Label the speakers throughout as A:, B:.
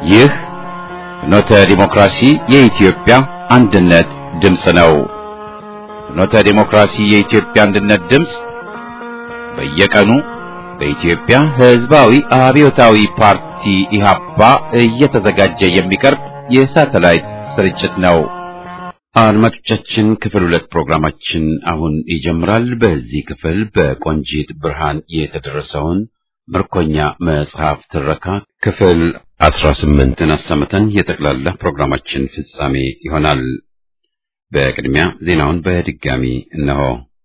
A: ይህ ፍኖተ ዲሞክራሲ የኢትዮጵያ አንድነት ድምፅ ነው። ፍኖተ ዲሞክራሲ የኢትዮጵያ አንድነት ድምፅ በየቀኑ በኢትዮጵያ ሕዝባዊ አብዮታዊ ፓርቲ ኢህአፓ እየተዘጋጀ የሚቀርብ የሳተላይት ስርጭት ነው። አድማጮቻችን ክፍል ሁለት ፕሮግራማችን አሁን ይጀምራል። በዚህ ክፍል በቆንጂት ብርሃን የተደረሰውን ምርኮኛ መጽሐፍ ትረካ ክፍል አስራ ስምንትን አሰምተን የጠቅላላ ፕሮግራማችን ፍጻሜ ይሆናል። በቅድሚያ ዜናውን በድጋሚ እነሆ።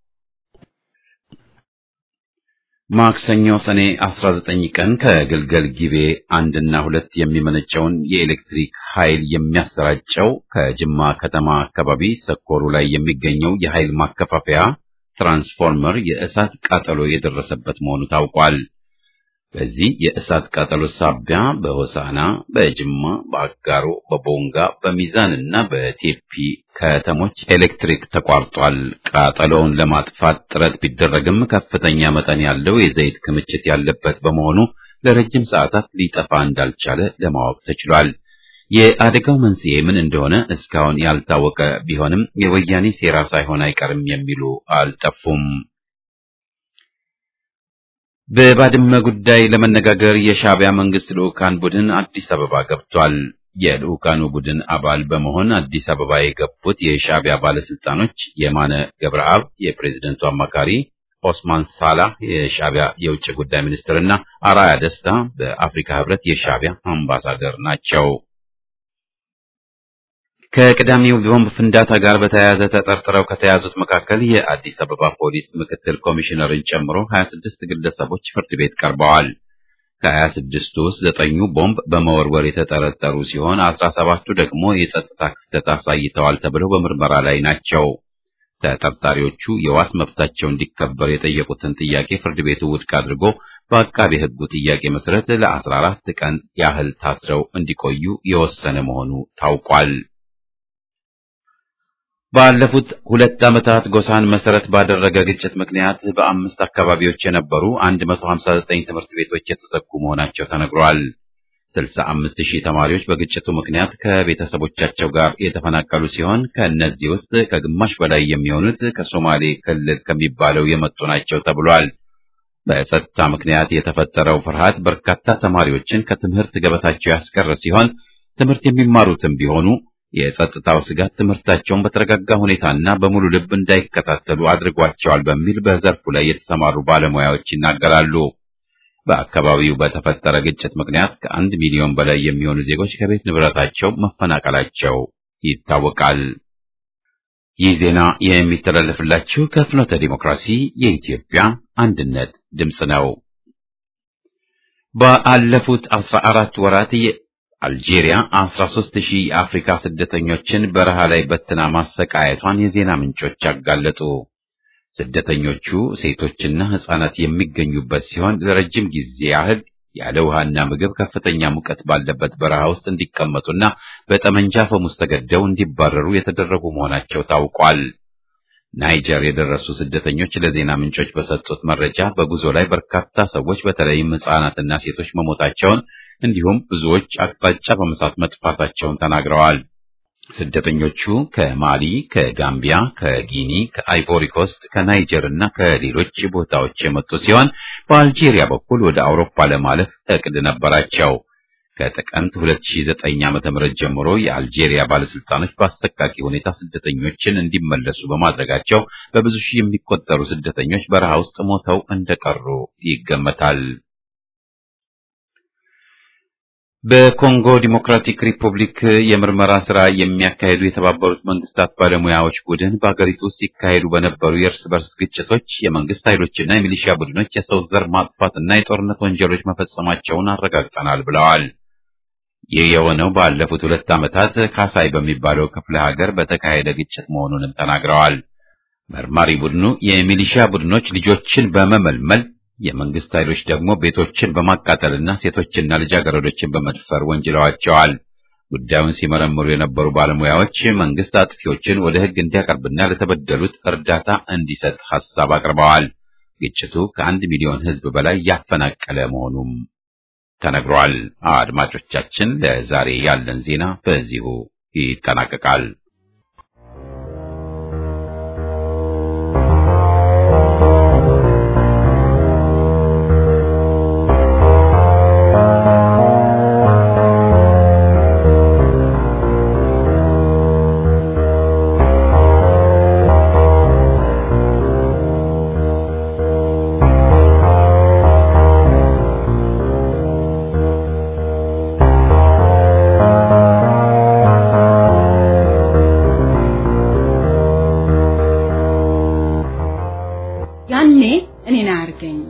A: ማክሰኞ ሰኔ 19 ቀን ከግልገል ጊቤ አንድና ሁለት የሚመነጨውን የኤሌክትሪክ ኃይል የሚያሰራጨው ከጅማ ከተማ አካባቢ ሰኮሩ ላይ የሚገኘው የኃይል ማከፋፈያ ትራንስፎርመር የእሳት ቃጠሎ የደረሰበት መሆኑ ታውቋል። በዚህ የእሳት ቃጠሎ ሳቢያ በሆሳና፣ በጅማ፣ በአጋሮ፣ በቦንጋ፣ በሚዛን እና በቴፒ ከተሞች ኤሌክትሪክ ተቋርጧል። ቃጠሎውን ለማጥፋት ጥረት ቢደረግም ከፍተኛ መጠን ያለው የዘይት ክምችት ያለበት በመሆኑ ለረጅም ሰዓታት ሊጠፋ እንዳልቻለ ለማወቅ ተችሏል። የአደጋው መንስኤ ምን እንደሆነ እስካሁን ያልታወቀ ቢሆንም የወያኔ ሴራ ሳይሆን አይቀርም የሚሉ አልጠፉም። በባድመ ጉዳይ ለመነጋገር የሻዕቢያ መንግስት ልዑካን ቡድን አዲስ አበባ ገብቷል። የልዑካኑ ቡድን አባል በመሆን አዲስ አበባ የገቡት የሻዕቢያ ባለስልጣኖች የማነ ገብረአብ የፕሬዝደንቱ አማካሪ፣ ኦስማን ሳላህ የሻዕቢያ የውጭ ጉዳይ ሚኒስትርና አራያ ደስታ በአፍሪካ ህብረት የሻዕቢያ አምባሳደር ናቸው። ከቅዳሜው ቦምብ ፍንዳታ ጋር በተያያዘ ተጠርጥረው ከተያዙት መካከል የአዲስ አበባ ፖሊስ ምክትል ኮሚሽነርን ጨምሮ 26 ግለሰቦች ፍርድ ቤት ቀርበዋል። ከ26ቱ ውስጥ ዘጠኙ ቦምብ በመወርወር የተጠረጠሩ ሲሆን 17ቱ ደግሞ የጸጥታ ክፍተት አሳይተዋል ተብለው በምርመራ ላይ ናቸው። ተጠርጣሪዎቹ የዋስ መብታቸው እንዲከበር የጠየቁትን ጥያቄ ፍርድ ቤቱ ውድቅ አድርጎ በአቃቤ ሕጉ ጥያቄ መሰረት ለ14 ቀን ያህል ታስረው እንዲቆዩ የወሰነ መሆኑ ታውቋል። ባለፉት ሁለት ዓመታት ጎሳን መሰረት ባደረገ ግጭት ምክንያት በአምስት አካባቢዎች የነበሩ 159 ትምህርት ቤቶች የተዘጉ መሆናቸው ተነግሯል። 65 ሺህ ተማሪዎች በግጭቱ ምክንያት ከቤተሰቦቻቸው ጋር የተፈናቀሉ ሲሆን ከእነዚህ ውስጥ ከግማሽ በላይ የሚሆኑት ከሶማሌ ክልል ከሚባለው የመጡ ናቸው ተብሏል። በጸጥታ ምክንያት የተፈጠረው ፍርሃት በርካታ ተማሪዎችን ከትምህርት ገበታቸው ያስቀረ ሲሆን ትምህርት የሚማሩትም ቢሆኑ የጸጥታው ስጋት ትምህርታቸውን በተረጋጋ ሁኔታና በሙሉ ልብ እንዳይከታተሉ አድርጓቸዋል በሚል በዘርፉ ላይ የተሰማሩ ባለሙያዎች ይናገራሉ። በአካባቢው በተፈጠረ ግጭት ምክንያት ከአንድ ሚሊዮን በላይ የሚሆኑ ዜጎች ከቤት ንብረታቸው መፈናቀላቸው ይታወቃል። ይህ ዜና የሚተላለፍላችሁ ከፍኖተ ዲሞክራሲ የኢትዮጵያ አንድነት ድምፅ ነው። ባለፉት አስራ አራት ወራት አልጄሪያ 13 ሺህ የአፍሪካ ስደተኞችን በረሃ ላይ በትና ማሰቃየቷን የዜና ምንጮች አጋለጡ። ስደተኞቹ ሴቶችና ሕፃናት የሚገኙበት ሲሆን ለረጅም ጊዜ ያህል ያለ ውሃና ምግብ ከፍተኛ ሙቀት ባለበት በረሃ ውስጥ እንዲቀመጡና በጠመንጃ ፈሙስ ተገደው እንዲባረሩ የተደረጉ መሆናቸው ታውቋል። ናይጀር የደረሱ ስደተኞች ለዜና ምንጮች በሰጡት መረጃ በጉዞ ላይ በርካታ ሰዎች በተለይም ሕፃናትና ሴቶች መሞታቸውን እንዲሁም ብዙዎች አቅጣጫ በመሳት መጥፋታቸውን ተናግረዋል። ስደተኞቹ ከማሊ፣ ከጋምቢያ፣ ከጊኒ፣ ከአይቮሪ ኮስት፣ ከናይጀር እና ከሌሎች ቦታዎች የመጡ ሲሆን በአልጄሪያ በኩል ወደ አውሮፓ ለማለፍ እቅድ ነበራቸው። ከጥቅምት 2009 ዓ.ም ጀምሮ የአልጄሪያ ባለስልጣኖች በአሰቃቂ ሁኔታ ስደተኞችን እንዲመለሱ በማድረጋቸው በብዙ ሺህ የሚቆጠሩ ስደተኞች በረሃ ውስጥ ሞተው እንደቀሩ ይገመታል። በኮንጎ ዲሞክራቲክ ሪፑብሊክ የምርመራ ስራ የሚያካሂዱ የተባበሩት መንግስታት ባለሙያዎች ቡድን በአገሪቱ ውስጥ ሲካሄዱ በነበሩ የእርስ በርስ ግጭቶች የመንግስት ኃይሎችና የሚሊሺያ ቡድኖች የሰው ዘር ማጥፋትና የጦርነት ወንጀሎች መፈጸማቸውን አረጋግጠናል ብለዋል። ይህ የሆነው ባለፉት ሁለት ዓመታት ካሳይ በሚባለው ክፍለ ሀገር በተካሄደ ግጭት መሆኑንም ተናግረዋል። መርማሪ ቡድኑ የሚሊሺያ ቡድኖች ልጆችን በመመልመል የመንግስት ኃይሎች ደግሞ ቤቶችን በማቃጠልና ሴቶችና ልጃገረዶችን በመድፈር ወንጅለዋቸዋል። ጉዳዩን ሲመረምሩ የነበሩ ባለሙያዎች መንግስት አጥፊዎችን ወደ ሕግ እንዲያቀርብና ለተበደሉት እርዳታ እንዲሰጥ ሐሳብ አቅርበዋል። ግጭቱ ከአንድ ሚሊዮን ሕዝብ በላይ ያፈናቀለ መሆኑም ተነግሯል። አድማጮቻችን፣ ለዛሬ ያለን ዜና በዚሁ ይጠናቀቃል።
B: ያኔ እኔን አያርገኝ።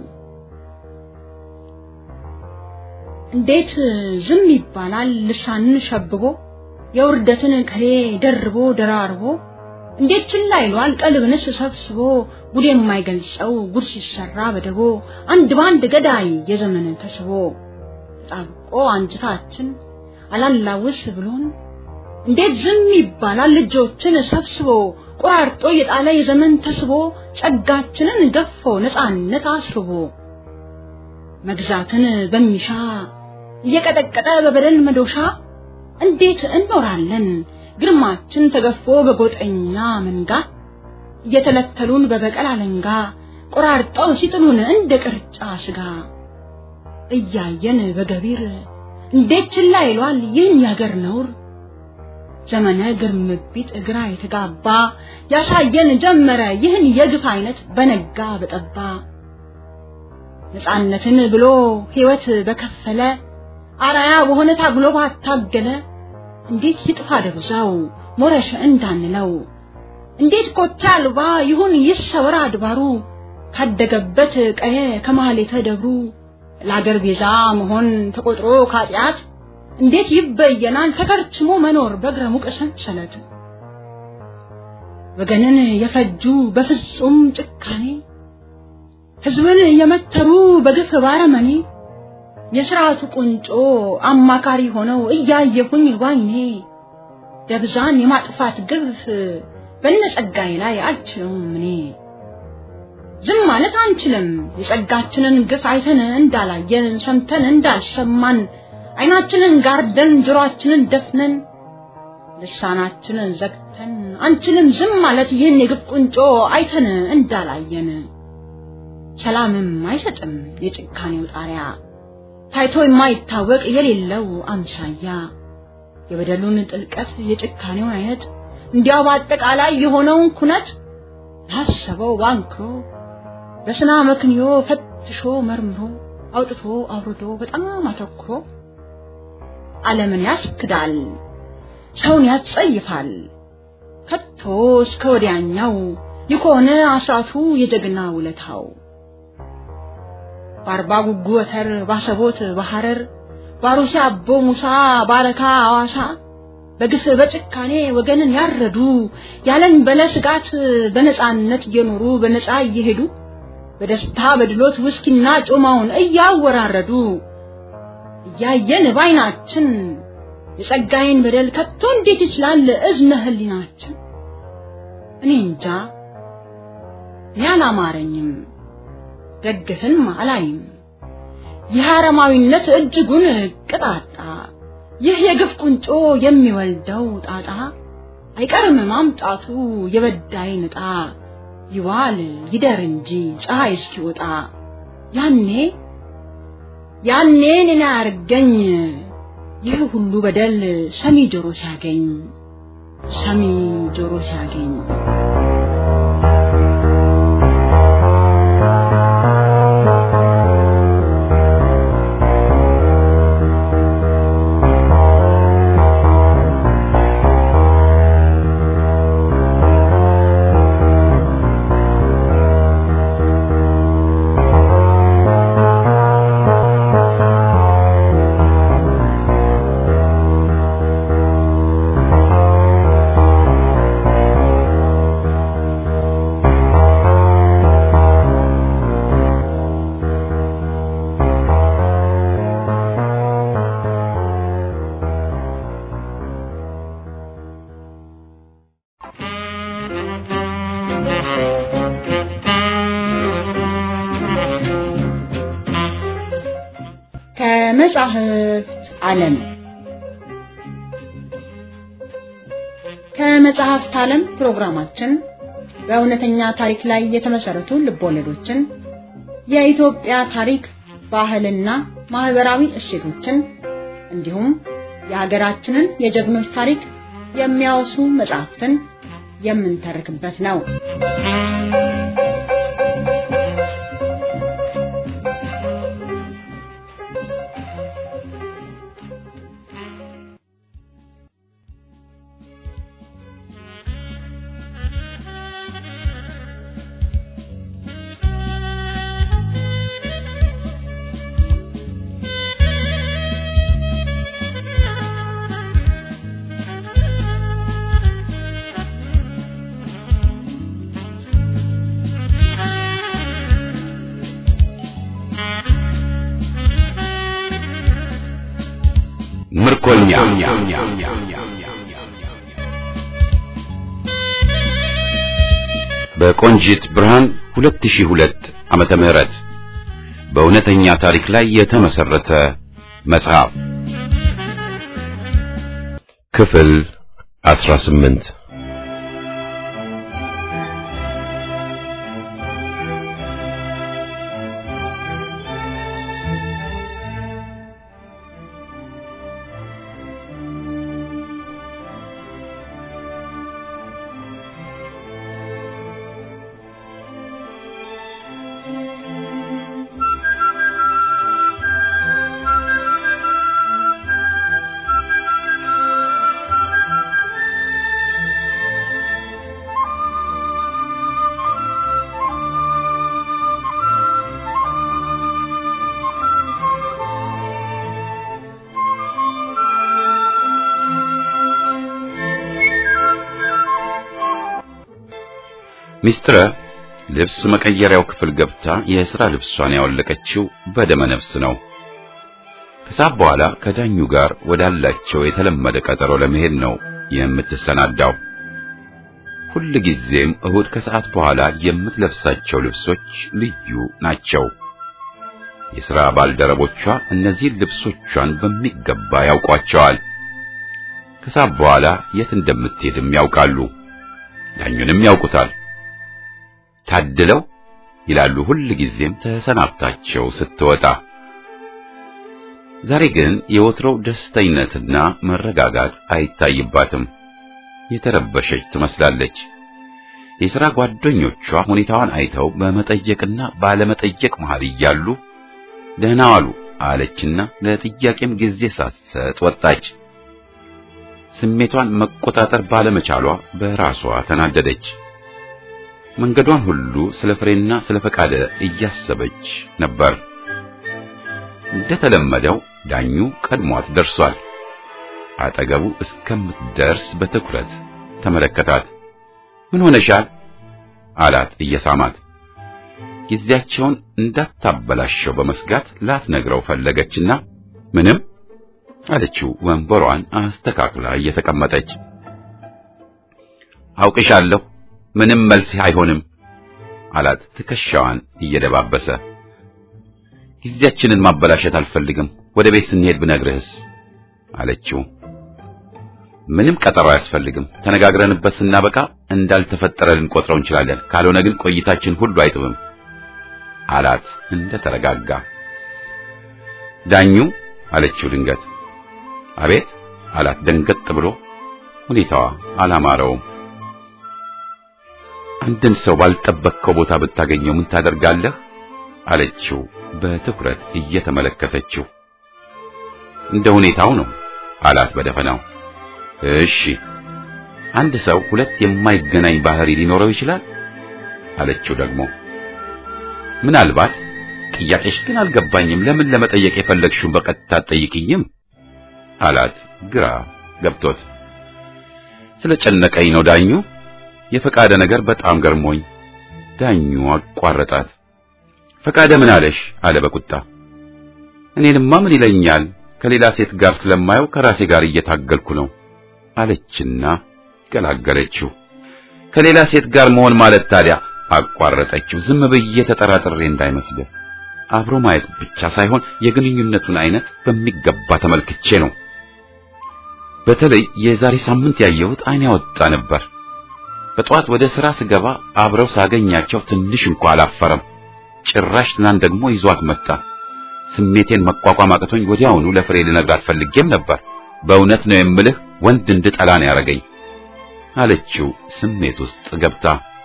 B: እንዴት ዝም ይባላል? ልሳንን ሸብቦ የውርደትን ቅኔ ደርቦ ደራርቦ እንዴት ችላ ይሏል? ቀልብንስ ሰብስቦ ጉድ የማይገልጸው ጉድ ሲሰራ በደቦ አንድ ባንድ ገዳይ የዘመን ተስቦ ተጣብቆ አንጅታችን አላላውስ ብሎን እንዴት ዝም ይባላል? ልጆችን ሰብስቦ ቆራርጦ የጣለ የዘመን ተስቦ ጸጋችንን ገፎ ነፃነት አስርቦ መግዛትን በሚሻ እየቀጠቀጠ በበደል መዶሻ እንዴት እንኖራለን ግርማችን ተገፎ በጎጠኛ መንጋ እየተለተሉን በበቀል አለንጋ ቆራርጠው ሲጥሉን እንደ ቅርጫ ስጋ እያየን በገቢር እንዴት ችላ ይሏል ይህን ያገር ነውር ዘመነ ግርምቢት እግራ የተጋባ ያሳየን ጀመረ ይህን የግፍ አይነት በነጋ በጠባ ነፃነትን ብሎ ሕይወት በከፈለ አራያ በሆነ ታግሎ ባታገለ እንዴት ይጥፋ ደብዛው ሞረሽ እንዳንለው እንዴት ኮቴ አልባ ይሁን ይሰወር አድባሩ ካደገበት ቀየ ከማህሌተ ደብሩ ለአገር ቤዛ መሆን ተቆጥሮ ካጢአት እንዴት ይበየናል ተከርችሞ መኖር በእግረ ሙቅ ሰንሰለት ወገንን የፈጁ በፍጹም ጭካኔ ሕዝብን የመተሩ በግፍ ባረመኔ የሥርዓቱ ቁንጮ አማካሪ ሆነው እያየሁኝ ዋይኔ ደብዛን የማጥፋት ግፍ በነጸጋዬ ላይ አልችለውም እኔ ዝም ማለት አንችልም የጸጋችንን ግፍ አይተን እንዳላየን ሰምተን እንዳልሰማን አይናችንን ጋርደን ጆሮአችንን ደፍነን ልሳናችንን ዘግተን አንችልም ዝም ማለት ይህን የግፍ ቁንጮ አይተን እንዳላየን ሰላምም አይሰጥም የጭካኔው ጣሪያ ታይቶ የማይታወቅ የሌለው አምሳያ የበደሉን ጥልቀት የጭካኔውን አይነት እንዲያው በአጠቃላይ የሆነውን ኩነት ላሰበው ባንክሮ በስና መክንዮ ፈትሾ መርምሮ አውጥቶ አውርዶ በጣም አተኩሮ ዓለምን ያስክዳል፣ ሰውን ያጸይፋል። ከቶ እስከ ወዲያኛው የከሆነ አስራቱ የጀግና ውለታው በአርባ ጉጉ ወተር ባሰቦት በሐረር ባሩሲ አቦ ሙሳ ባረካ አዋሳ በግፍ በጭካኔ ወገንን ያረዱ ያለን በለ ስጋት በነፃነት እየኖሩ በነፃ እየሄዱ በደስታ በድሎት ውስኪና ጮማውን እያወራረዱ እያየን ባይናችን የጸጋዬን በደል ከቶ እንዴት ይችላል እዝነ ህሊናችን? እኔ እንጃ እኔ አላማረኝም፣ ደግፍን አላይም። ይህ አረማዊነት እጅጉን ቅጣጣ፣ ይህ የግፍ ቁንጮ የሚወልደው ጣጣ አይቀርም ማምጣቱ የበዳይ ንጣ ይዋል ይደር እንጂ ፀሐይ እስኪወጣ ያኔ ያኔ እኔን አያርገኝ ይህ ሁሉ በደል ሰሚ ጆሮ ሲያገኝ ሰሚ ጆሮ ሲያገኝ ከመጻሕፍት ዓለም ከመጽሐፍት ዓለም ፕሮግራማችን በእውነተኛ ታሪክ ላይ የተመሰረቱ ልቦለዶችን፣ የኢትዮጵያ ታሪክ፣ ባህልና ማህበራዊ እሴቶችን እንዲሁም የሀገራችንን የጀግኖች ታሪክ የሚያወሱ መጽሐፍትን የምንተርክበት ነው።
A: ምርኮኛ በቆንጂት ብርሃን 2002 ዓመተ ምህረት በእውነተኛ ታሪክ ላይ የተመሰረተ መጽሐፍ ክፍል 18 ሚስትረ ልብስ መቀየሪያው ክፍል ገብታ የሥራ ልብሷን ያወለቀችው በደመ ነፍስ ነው። ከሰዓት በኋላ ከዳኙ ጋር ወዳላቸው የተለመደ ቀጠሮ ለመሄድ ነው የምትሰናዳው። ሁል ጊዜም እሁድ ከሰዓት በኋላ የምትለብሳቸው ልብሶች ልዩ ናቸው። የሥራ ባልደረቦቿ እነዚህን ልብሶቿን በሚገባ ያውቋቸዋል። ከሰዓት በኋላ የት እንደምትሄድም ያውቃሉ። ዳኙንም ያውቁታል። ታድለው ይላሉ ሁል ጊዜም ተሰናብታቸው ስትወጣ። ዛሬ ግን የወትሮው ደስተኝነትና መረጋጋት አይታይባትም። የተረበሸች ትመስላለች። የሥራ ጓደኞቿ ሁኔታዋን አይተው በመጠየቅና ባለመጠየቅ መሃል እያሉ ደህና ዋሉ አለችና ለጥያቄም ጊዜ ሳትሰጥ ወጣች። ስሜቷን መቆጣጠር ባለመቻሏ በራሷ ተናደደች። መንገዷን ሁሉ ስለ ፍሬና ስለ ፈቃደ እያሰበች ነበር። እንደተለመደው ዳኙ ቀድሟት ደርሷል። አጠገቡ እስከምትደርስ በትኩረት ተመለከታት። ምን ሆነሻል? አላት እየሳማት። ጊዜያቸውን እንዳታበላሸው በመስጋት ላትነግረው ፈለገችና ምንም አለችው ወንበሯን አስተካክላ እየተቀመጠች። አውቅሻለሁ ምንም መልስ አይሆንም አላት ትከሻዋን እየደባበሰ። ጊዜያችንን ማበላሸት አልፈልግም። ወደ ቤት ስንሄድ ብነግርህስ አለችው። ምንም ቀጠሮ አያስፈልግም። ተነጋግረንበት ስናበቃ እንዳልተፈጠረ ልንቆጥረው እንችላለን። ካልሆነ ግን ቆይታችን ሁሉ አይጥምም አላት እንደ ተረጋጋ። ዳኙ አለችው ድንገት። አቤት አላት ደንገጥ ብሎ። ሁኔታዋ አላማረውም። አንድን ሰው ባልጠበቅከው ቦታ ብታገኘው ምን ታደርጋለህ? አለችው በትኩረት እየተመለከተችው። እንደ ሁኔታው ነው አላት በደፈናው። እሺ አንድ ሰው ሁለት የማይገናኝ ባህሪ ሊኖረው ይችላል አለችው ደግሞ። ምናልባት ጥያቄሽ ግን አልገባኝም። ለምን ለመጠየቅ የፈለግሽውን በቀጥታ ጠይቅኝም አላት ግራ ገብቶት። ስለጨነቀኝ ነው ዳኙ። የፈቃደ ነገር በጣም ገርሞኝ። ዳኙ አቋረጣት። ፈቃደ ምን አለሽ? አለ በቁጣ። እኔንማ ምን ይለኛል? ከሌላ ሴት ጋር ስለማየው ከራሴ ጋር እየታገልኩ ነው አለችና ገላገለችው። ከሌላ ሴት ጋር መሆን ማለት ታዲያ አቋረጠችው። ዝም ብዬ ተጠራጥሬ እንዳይመስልህ አብሮ ማየት ብቻ ሳይሆን የግንኙነቱን አይነት በሚገባ ተመልክቼ ነው። በተለይ የዛሬ ሳምንት ያየሁት አይን ያወጣ ነበር። በጠዋት ወደ ሥራ ስገባ አብረው ሳገኛቸው ትንሽ እንኳ አላፈረም። ጭራሽ ትናንት ደግሞ ይዟት መጣ። ስሜቴን መቋቋም አቅቶኝ ወዲያውኑ ለፍሬ ልነግራት ፈልጌም ነበር። በእውነት ነው የምልህ ወንድ እንድጠላ ነው ያደረገኝ አለችው ስሜት ውስጥ ገብታ።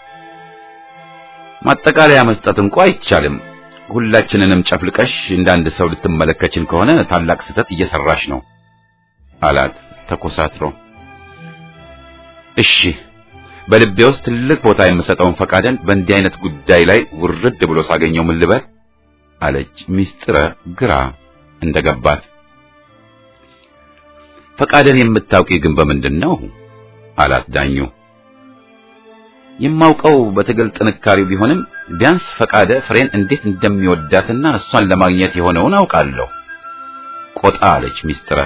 A: ማጠቃለያ መስጠት እንኳ አይቻልም። ሁላችንንም ጨፍልቀሽ እንዳንድ ሰው ልትመለከችን ከሆነ ታላቅ ስህተት እየሰራሽ ነው አላት ተኮሳትሮ። እሺ በልቤ ውስጥ ትልቅ ቦታ የምሰጠውን ፈቃደን በእንዲህ አይነት ጉዳይ ላይ ውርድ ብሎ ሳገኘው ምን ልበል አለች ሚስጥረ ግራ እንደገባት። ፈቃደን የምታውቂ ግን በምንድን ነው አላት ዳኙ። የማውቀው በትግል ጥንካሬው ቢሆንም ቢያንስ ፈቃደ ፍሬን እንዴት እንደሚወዳትና እሷን ለማግኘት የሆነውን አውቃለሁ። ቆጣ አለች ሚስጥረ።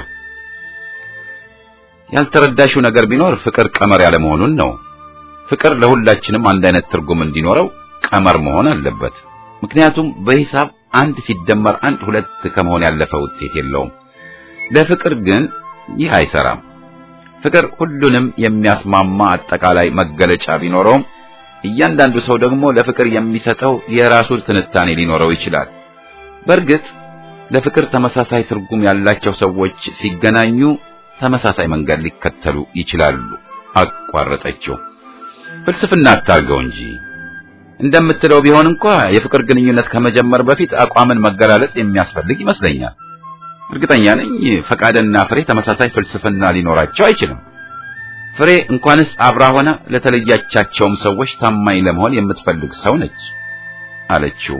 A: ያልተረዳሽው ነገር ቢኖር ፍቅር ቀመር ያለ መሆኑን ነው። ፍቅር ለሁላችንም አንድ አይነት ትርጉም እንዲኖረው ቀመር መሆን አለበት። ምክንያቱም በሂሳብ አንድ ሲደመር አንድ ሁለት ከመሆን ያለፈ ውጤት የለውም። ለፍቅር ግን ይህ አይሰራም። ፍቅር ሁሉንም የሚያስማማ አጠቃላይ መገለጫ ቢኖረውም እያንዳንዱ ሰው ደግሞ ለፍቅር የሚሰጠው የራሱ ትንታኔ ሊኖረው ይችላል። በእርግጥ ለፍቅር ተመሳሳይ ትርጉም ያላቸው ሰዎች ሲገናኙ ተመሳሳይ መንገድ ሊከተሉ ይችላሉ። አቋረጠችው። ፍልስፍና አታርገው እንጂ እንደምትለው ቢሆን እንኳ የፍቅር ግንኙነት ከመጀመር በፊት አቋምን መገላለጽ የሚያስፈልግ ይመስለኛል። እርግጠኛ ነኝ ፈቃደና ፍሬ ተመሳሳይ ፍልስፍና ሊኖራቸው አይችልም። ፍሬ እንኳንስ አብራ ሆና ለተለያቻቸውም ሰዎች ታማኝ ለመሆን የምትፈልግ ሰው ነች አለችው።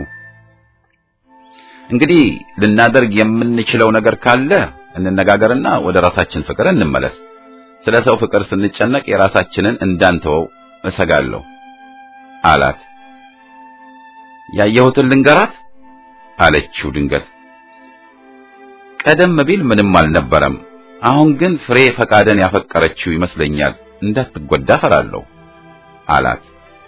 A: እንግዲህ ልናደርግ የምንችለው ነገር ካለ እንነጋገርና ወደ ራሳችን ፍቅር እንመለስ። ስለ ሰው ፍቅር ስንጨነቅ የራሳችንን እንዳንተወው እሰጋለሁ አላት። ያየሁትን ልንገራት አለችው ድንገት። ቀደም ቢል ምንም አልነበረም። አሁን ግን ፍሬ ፈቃደን ያፈቀረችው ይመስለኛል። እንዳትጎዳ ፈራለሁ አላት።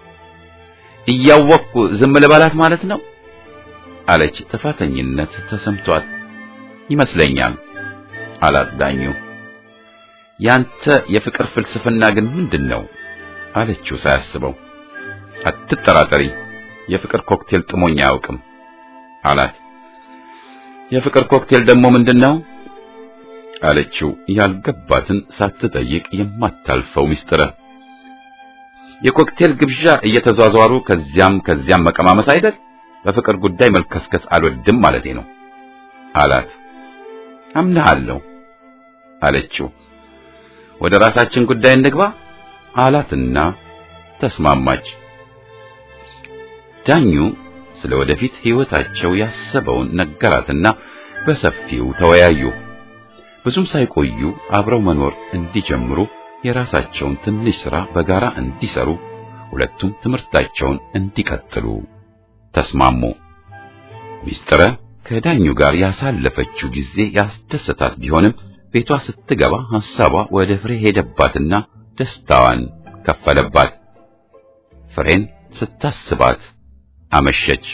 A: እያወቅኩ ዝም ልበላት ማለት ነው አለች ጥፋተኝነት ተሰምቷት። ይመስለኛል አላት ዳኙ። ያንተ የፍቅር ፍልስፍና ግን ምንድን ነው አለችው ሳያስበው። አትጠራጠሪ፣ የፍቅር ኮክቴል ጥሞኝ አያውቅም አላት። የፍቅር ኮክቴል ደግሞ ምንድን ነው አለችው ያልገባትን ሳትጠይቅ የማታልፈው ሚስጥረ። የኮክቴል ግብዣ እየተዟዟሩ ከዚያም ከዚያም መቀማመስ አይደል? በፍቅር ጉዳይ መልከስከስ አልወድም ማለቴ ነው አላት። አምናለሁ አለችው። ወደ ራሳችን ጉዳይ እንግባ አላትና ተስማማች። ዳኙ ስለ ወደፊት ሕይወታቸው ያሰበውን ነገራትና በሰፊው ተወያዩ። ብዙም ሳይቆዩ አብረው መኖር እንዲጀምሩ የራሳቸውን ትንሽ ሥራ በጋራ እንዲሰሩ ሁለቱም ትምህርታቸውን እንዲቀጥሉ ተስማሙ። ሚስጥረ ከዳኙ ጋር ያሳለፈችው ጊዜ ያስደሰታት ቢሆንም ቤቷ ስትገባ ሐሳቧ ወደ ፍሬ ሄደባትና ደስታዋን ከፈለባት። ፍሬን ስታስባት አመሸች።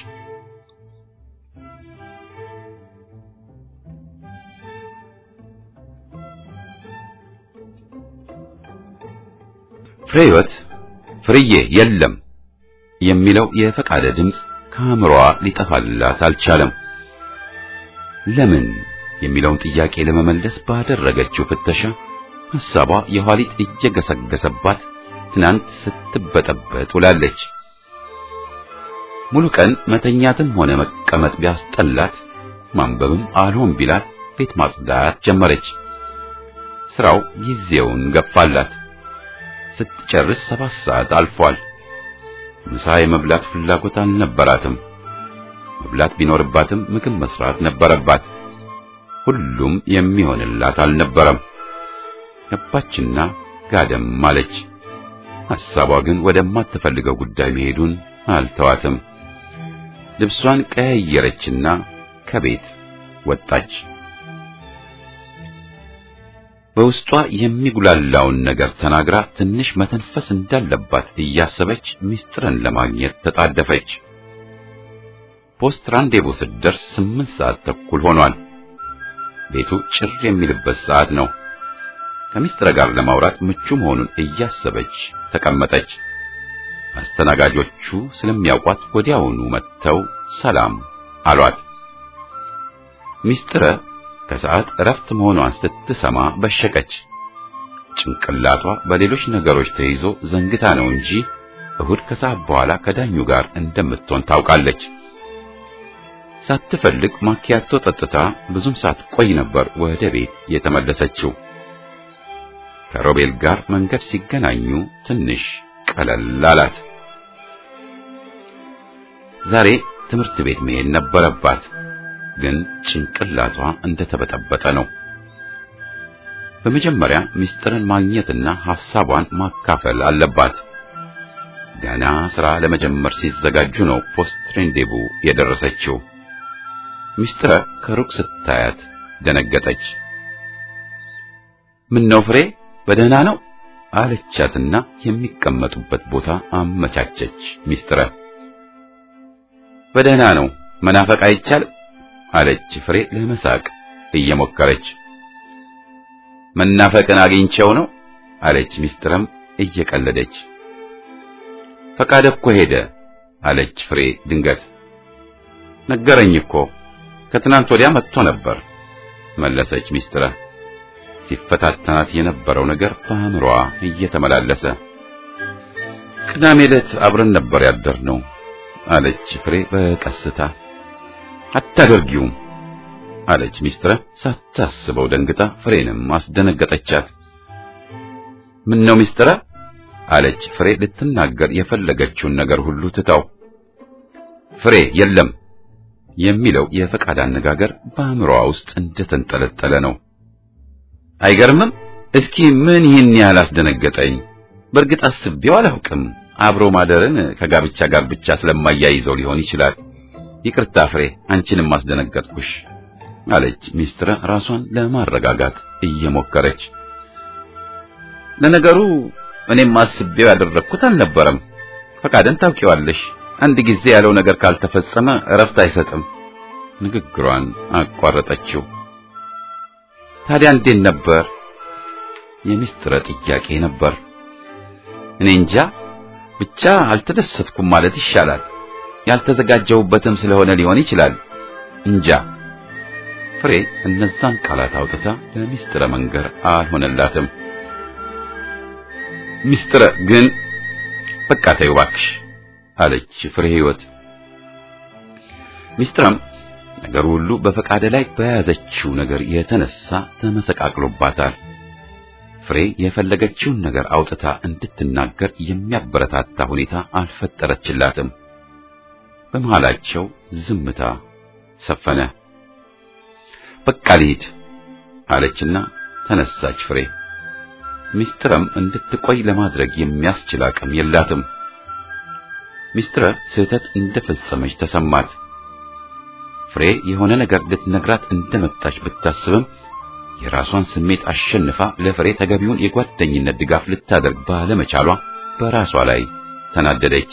A: ፍሬህይወት ፍርዬ የለም የሚለው የፈቃደ ድምፅ ከአእምሮዋ ሊጠፋላት አልቻለም። ለምን የሚለውን ጥያቄ ለመመለስ ባደረገችው ፍተሻ ሐሳቧ የኋሊት እየገሰገሰባት ትናንት ስትበጠበጥ ውላለች። ሙሉ ቀን መተኛትም ሆነ መቀመጥ ቢያስጠላት ማንበብም አልሆን ቢላት ቤት ማጽዳት ጀመረች። ስራው ጊዜውን ገፋላት። ስትጨርስ ሰባት ሰዓት አልፏል። ምሳ የመብላት ፍላጎት አልነበራትም። መብላት ቢኖርባትም ምግብ መስራት ነበረባት። ሁሉም የሚሆንላት አልነበረም። ገባችና ጋደም አለች። ሐሳቧ ግን ወደማትፈልገው ጉዳይ መሄዱን አልተዋትም። ልብሷን ቀያየረችና ከቤት ወጣች። በውስጧ የሚጉላላውን ነገር ተናግራ ትንሽ መተንፈስ እንዳለባት እያሰበች ሚስጥርን ለማግኘት ተጣደፈች። ፖስት ራንዴቮ ስትደርስ ስምንት ሰዓት ተኩል ሆኗል። ቤቱ ጭር የሚልበት ሰዓት ነው። ከሚስትረ ጋር ለማውራት ምቹ መሆኑን እያሰበች ተቀመጠች። አስተናጋጆቹ ስለሚያውቋት ወዲያውኑ መጥተው ሰላም አሏት። ሚስትረ ከሰዓት እረፍት መሆኗን ስትሰማ በሸቀች። ጭንቅላቷ በሌሎች ነገሮች ተይዞ ዘንግታ ነው እንጂ እሁድ ከሰዓት በኋላ ከዳኙ ጋር እንደምትሆን ታውቃለች። ሳትፈልግ ማኪያቶ ጠጥታ ብዙም ሳትቆይ ነበር ወደ ቤት የተመለሰችው። ከሮቤል ጋር መንገድ ሲገናኙ ትንሽ ቀለል አላት። ዛሬ ትምህርት ቤት መሄድ ነበረባት፣ ግን ጭንቅላቷ እንደተበጠበጠ ነው። በመጀመሪያ ሚስጥርን ማግኘትና ሐሳቧን ማካፈል አለባት። ገና ሥራ ለመጀመር ሲዘጋጁ ነው ፖስት ሬንዴቡ የደረሰችው። ሚስጥረ ከሩቅ ስታያት ደነገጠች። ምን ነው ፍሬ በደህና ነው አለቻትና የሚቀመጡበት ቦታ አመቻቸች። ሚስጥረ በደህና ነው መናፈቅ አይቻልም አለች ፍሬ ለመሳቅ እየሞከረች። መናፈቅን አግኝቼው ነው አለች ሚስጥረም እየቀለደች። ፈቃደ እኮ ሄደ አለች ፍሬ ድንገት። ነገረኝ እኮ ከትናንት ወዲያ መጥቶ ነበር መለሰች ሚስጥረ። ሲፈታተናት የነበረው ነገር በአእምሮዋ እየተመላለሰ ቅዳሜ ዕለት አብረን ነበር ያደርነው አለች ፍሬ በቀስታ። አታደርጊውም አለች ሚስጥረ ሳታስበው ደንግጣ ፍሬንም አስደነገጠቻት። ምን ነው ሚስጥረ አለች ፍሬ ልትናገር የፈለገችውን ነገር ሁሉ ትታው። ፍሬ የለም የሚለው የፈቃድ አነጋገር በአእምሮዋ ውስጥ እንደተንጠለጠለ ነው። አይገርምም? እስኪ ምን ይህን ያህል አስደነገጠኝ? በእርግጥ አስቤው አላውቅም። አብሮ ማደርን ከጋብቻ ጋር ብቻ ስለማያይዘው ሊሆን ይችላል። ይቅርታ ፍሬ፣ አንቺንም አስደነገጥኩሽ አለች ሚስትረ ራሷን ለማረጋጋት እየሞከረች። ለነገሩ እኔም አስቤው ያደረግኩት አልነበረም። ፈቃድን ታውቂዋለሽ። አንድ ጊዜ ያለው ነገር ካልተፈጸመ እረፍት አይሰጥም። ንግግሯን አቋረጠችው። ታዲያ እንዴት ነበር? የሚስጥረ ጥያቄ ነበር። እኔ እንጃ ብቻ አልተደሰትኩም ማለት ይሻላል። ያልተዘጋጀሁበትም ስለሆነ ሊሆን ይችላል። እንጃ። ፍሬ እነዛን ቃላት አውጥታ ለሚስጥረ መንገር አልሆነላትም። ሚስጥረ ግን በቃ ተይው እባክሽ አለች ፍሬ ሕይወት። ሚስጥረም ነገሩ ሁሉ በፈቃደ ላይ በያዘችው ነገር የተነሳ ተመሰቃቅሎባታል። ፍሬ የፈለገችውን ነገር አውጥታ እንድትናገር የሚያበረታታ ሁኔታ አልፈጠረችላትም። በመሃላቸው ዝምታ ሰፈነ። በቃ ልሂድ አለችና ተነሳች ፍሬ። ሚስጥረም እንድትቆይ ለማድረግ የሚያስችል አቅም የላትም። ሚስጥረ ስህተት እንደፈጸመች ተሰማት። ፍሬ የሆነ ነገር ልትነግራት እንደመጣች ብታስብም የራሷን ስሜት አሸንፋ ለፍሬ ተገቢውን የጓደኝነት ድጋፍ ልታደርግ ባለመቻሏ በራሷ ላይ ተናደደች።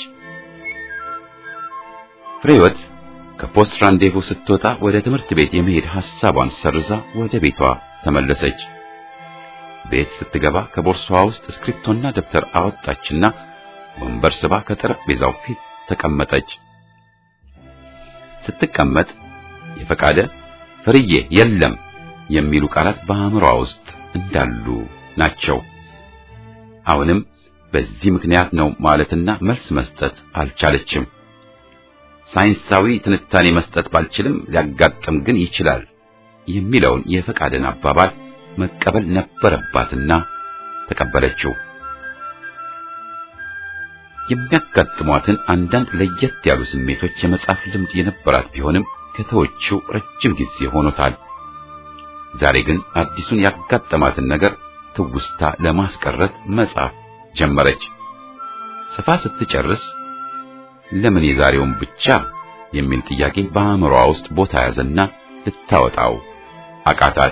A: ፍሬወት ከፖስት ራንዴቮ ስትወጣ ወደ ትምህርት ቤት የመሄድ ሐሳቧን ሰርዛ ወደ ቤቷ ተመለሰች። ቤት ስትገባ ከቦርሳዋ ውስጥ እስክሪፕቶና ደብተር አወጣችና ወንበር ስባ ከጠረጴዛው ፊት ተቀመጠች። ስትቀመጥ የፈቃደ ፍርዬ የለም የሚሉ ቃላት በአእምሯ ውስጥ እንዳሉ ናቸው። አሁንም በዚህ ምክንያት ነው ማለትና መልስ መስጠት አልቻለችም። ሳይንሳዊ ትንታኔ መስጠት ባልችልም ሊያጋጥም ግን ይችላል የሚለውን የፈቃደን አባባል መቀበል ነበረባትና ተቀበለችው። የሚያጋጥሟትን አንዳንድ ለየት ያሉ ስሜቶች የመጻፍ ልምድ የነበራት ቢሆንም ከተወችው ረጅም ጊዜ ሆኖታል። ዛሬ ግን አዲሱን ያጋጠማትን ነገር ትውስታ ለማስቀረት መጻፍ ጀመረች። ጽፋ ስትጨርስ ለምን የዛሬውን ብቻ የሚል ጥያቄ በአእምሮዋ ውስጥ ቦታ ያዘና ልታወጣው አቃታት።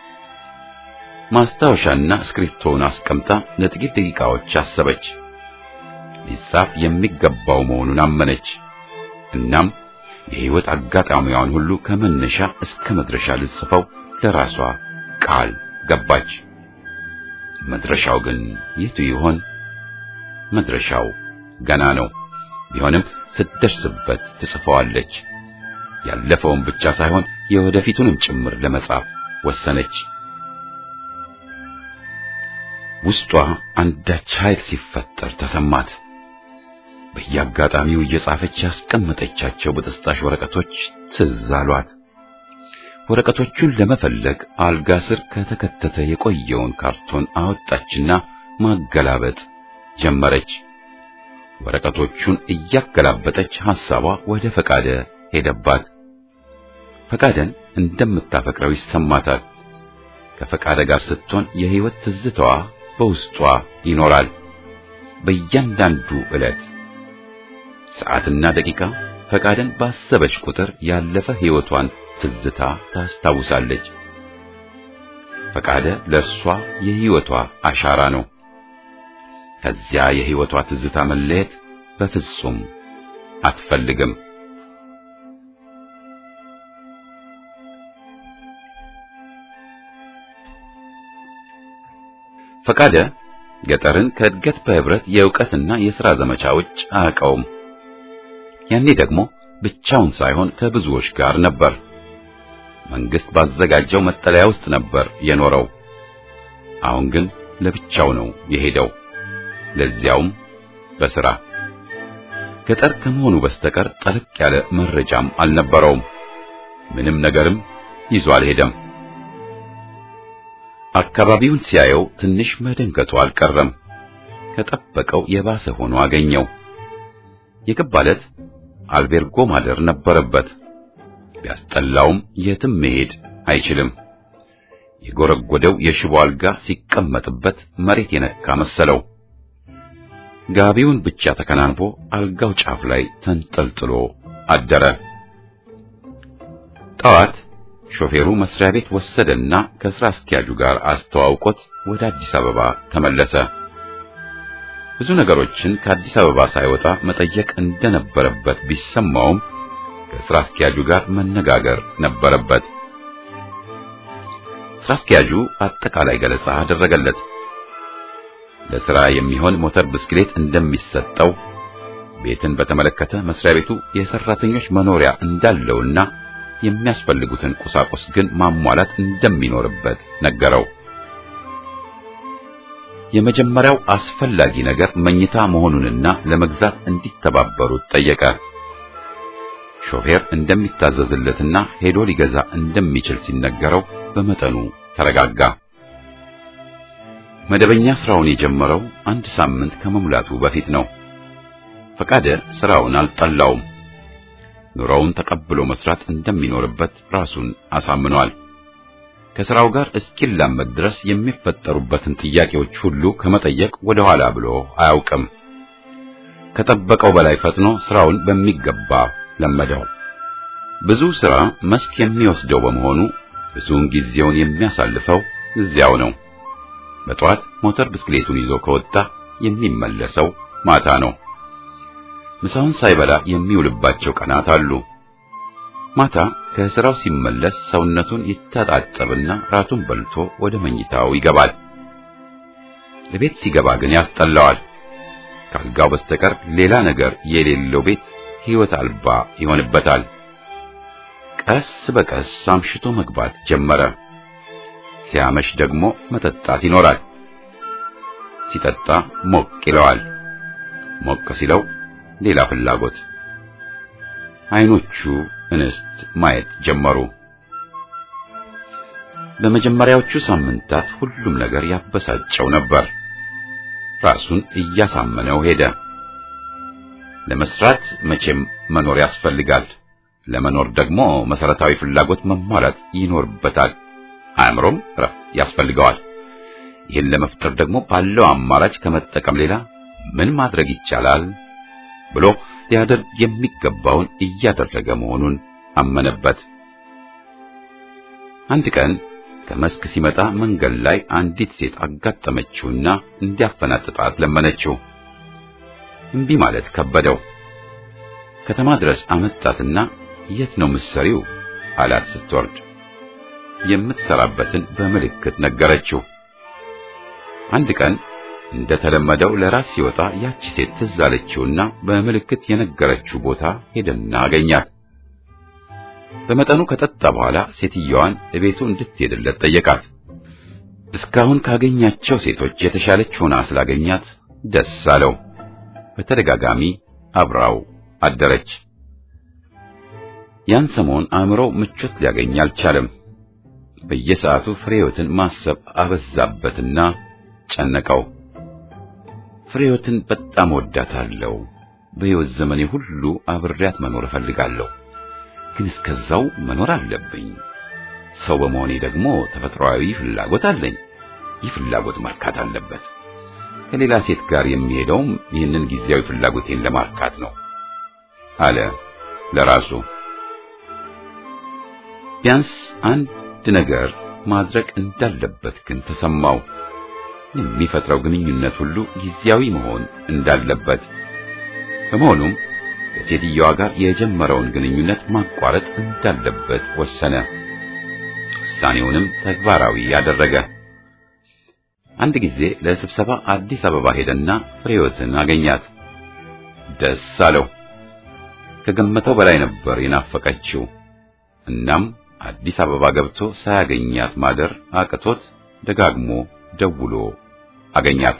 A: ማስታወሻና እስክሪፕቶውን አስቀምጣ ለጥቂት ደቂቃዎች አሰበች። ሊጻፍ የሚገባው መሆኑን አመነች። እናም የሕይወት አጋጣሚዋን ሁሉ ከመነሻ እስከ መድረሻ ልጽፈው ለራሷ ቃል ገባች። መድረሻው ግን የቱ ይሆን? መድረሻው ገና ነው። ቢሆንም ስትደርስበት ትጽፈዋለች። ያለፈውን ብቻ ሳይሆን የወደፊቱንም ጭምር ለመጻፍ ወሰነች። ውስጧ አንዳች ኃይል ሲፈጠር ተሰማት። በየአጋጣሚው እየጻፈች ያስቀመጠቻቸው በጥስጣሽ ወረቀቶች ትዝ አሏት። ወረቀቶቹን ለመፈለግ አልጋ ስር ከተከተተ የቆየውን ካርቶን አወጣችና ማገላበጥ ጀመረች። ወረቀቶቹን እያገላበጠች ሐሳቧ ወደ ፈቃደ ሄደባት። ፈቃደን እንደምታፈቅረው ይሰማታል። ከፈቃደ ጋር ስትሆን የሕይወት ትዝታዋ በውስጧ ይኖራል። በእያንዳንዱ ዕለት ሰዓትና ደቂቃ ፈቃደን ባሰበች ቁጥር ያለፈ ሕይወቷን ትዝታ ታስታውሳለች። ፈቃደ ለእርሷ የሕይወቷ አሻራ ነው። ከዚያ የሕይወቷ ትዝታ መለየት በፍጹም አትፈልግም። ፈቃደ ገጠርን ከእድገት በህብረት የእውቀትና የሥራ ዘመቻ ውጭ አያውቀውም። ያኔ ደግሞ ብቻውን ሳይሆን ከብዙዎች ጋር ነበር። መንግስት ባዘጋጀው መጠለያ ውስጥ ነበር የኖረው። አሁን ግን ለብቻው ነው የሄደው፣ ለዚያውም በሥራ። ገጠር ከመሆኑ በስተቀር ጠለቅ ያለ መረጃም አልነበረውም። ምንም ነገርም ይዞ አልሄደም። አካባቢውን ሲያየው ትንሽ መደንገጡ አልቀረም። ከጠበቀው የባሰ ሆኖ አገኘው። የገባለት አልቤርጎ ማደር ነበረበት። ቢያስጠላውም የትም መሄድ አይችልም። የጎረጎደው የሽቦ አልጋ ሲቀመጥበት መሬት የነካ መሰለው። ጋቢውን ብቻ ተከናንቦ አልጋው ጫፍ ላይ ተንጠልጥሎ አደረ። ጠዋት ሾፌሩ መስሪያ ቤት ወሰደና ከስራ አስኪያጁ ጋር አስተዋውቆት ወደ አዲስ አበባ ተመለሰ። ብዙ ነገሮችን ከአዲስ አበባ ሳይወጣ መጠየቅ እንደነበረበት ቢሰማውም ከስራ አስኪያጁ ጋር መነጋገር ነበረበት። ስራ አስኪያጁ አጠቃላይ ገለጻ አደረገለት። ለስራ የሚሆን ሞተር ብስክሌት እንደሚሰጠው፣ ቤትን በተመለከተ መስሪያ ቤቱ የሰራተኞች መኖሪያ እንዳለውና የሚያስፈልጉትን ቁሳቁስ ግን ማሟላት እንደሚኖርበት ነገረው። የመጀመሪያው አስፈላጊ ነገር መኝታ መሆኑንና ለመግዛት እንዲተባበሩት ጠየቀ። ሾፌር እንደሚታዘዝለትና ሄዶ ሊገዛ እንደሚችል ሲነገረው በመጠኑ ተረጋጋ። መደበኛ ስራውን የጀመረው አንድ ሳምንት ከመሙላቱ በፊት ነው። ፈቃደ ስራውን አልጠላውም። ኑሮውን ተቀብሎ መስራት እንደሚኖርበት ራሱን አሳምኗል። ከስራው ጋር እስኪላመድ ድረስ የሚፈጠሩበትን ጥያቄዎች ሁሉ ከመጠየቅ ወደ ኋላ ብሎ አያውቅም። ከጠበቀው በላይ ፈጥኖ ስራውን በሚገባ ለመደው። ብዙ ስራ መስክ የሚወስደው በመሆኑ ብዙውን ጊዜውን የሚያሳልፈው እዚያው ነው። በጠዋት ሞተር ብስክሌቱን ይዞ ከወጣ የሚመለሰው ማታ ነው። ምሳውን ሳይበላ የሚውልባቸው ቀናት አሉ። ማታ ከስራው ሲመለስ ሰውነቱን ይታጣጠብና ራቱን በልቶ ወደ መኝታው ይገባል። ለቤት ሲገባ ግን ያስጠላዋል። ካልጋው በስተቀር ሌላ ነገር የሌለው ቤት ሕይወት አልባ ይሆንበታል። ቀስ በቀስ አምሽቶ መግባት ጀመረ። ሲያመሽ ደግሞ መጠጣት ይኖራል። ሲጠጣ ሞቅ ይለዋል። ሞቅ ሲለው ሌላ ፍላጎት። አይኖቹ እንስት ማየት ጀመሩ። በመጀመሪያዎቹ ሳምንታት ሁሉም ነገር ያበሳጨው ነበር። ራሱን እያሳመነው ሄደ። ለመስራት መቼም መኖር ያስፈልጋል። ለመኖር ደግሞ መሰረታዊ ፍላጎት መሟላት ይኖርበታል። አእምሮም እረፍት ያስፈልገዋል። ይህን ለመፍጠር ደግሞ ባለው አማራጭ ከመጠቀም ሌላ ምን ማድረግ ይቻላል ብሎ ሊያደርግ የሚገባውን እያደረገ መሆኑን አመነበት። አንድ ቀን ከመስክ ሲመጣ መንገድ ላይ አንዲት ሴት አጋጠመችውና እንዲያፈናጥጣት ለመነችው። እምቢ ማለት ከበደው። ከተማ ድረስ አመጣትና የት ነው ምሰሪው አላት ስትወርድ። የምትሰራበትን በምልክት ነገረችው። አንድ ቀን እንደተለመደው ለራስ ሲወጣ ያቺ ሴት ትዝ አለችውና በምልክት የነገረችው ቦታ ሄደና አገኛት። በመጠኑ ከጠጣ በኋላ ሴትየዋን እቤቱ እንድትሄድለት ጠየቃት። እስካሁን ካገኛቸው ሴቶች የተሻለች ሆና ስላገኛት ደስ አለው። በተደጋጋሚ አብራው አደረች። ያን ሰሞን አእምሮው ምቾት ሊያገኝ አልቻለም። በየሰዓቱ ፍሬዮትን ማሰብ አበዛበትና ጨነቀው። ፍሬዮትን በጣም ወዳታለሁ። በሕይወት ዘመኔ ሁሉ አብሬያት መኖር እፈልጋለሁ። ግን እስከዛው መኖር አለብኝ። ሰው በመሆኔ ደግሞ ተፈጥሯዊ ፍላጎት አለኝ። ይህ ፍላጎት መርካት አለበት። ከሌላ ሴት ጋር የሚሄደውም ይህንን ጊዜያዊ ፍላጎቴን ለማርካት ነው አለ ለራሱ። ቢያንስ አንድ ነገር ማድረግ እንዳለበት ግን ተሰማው። የሚፈጥረው ግንኙነት ሁሉ ጊዜያዊ መሆን እንዳለበት። በመሆኑም ከሴትየዋ ጋር የጀመረውን ግንኙነት ማቋረጥ እንዳለበት ወሰነ። ውሳኔውንም ተግባራዊ ያደረገ። አንድ ጊዜ ለስብሰባ አዲስ አበባ ሄደና ፍሬዮትን አገኛት። ደስ አለው። ከገመተው በላይ ነበር የናፈቀችው። እናም አዲስ አበባ ገብቶ ሳያገኛት ማደር አቅቶት ደጋግሞ ደውሎ አገኛት።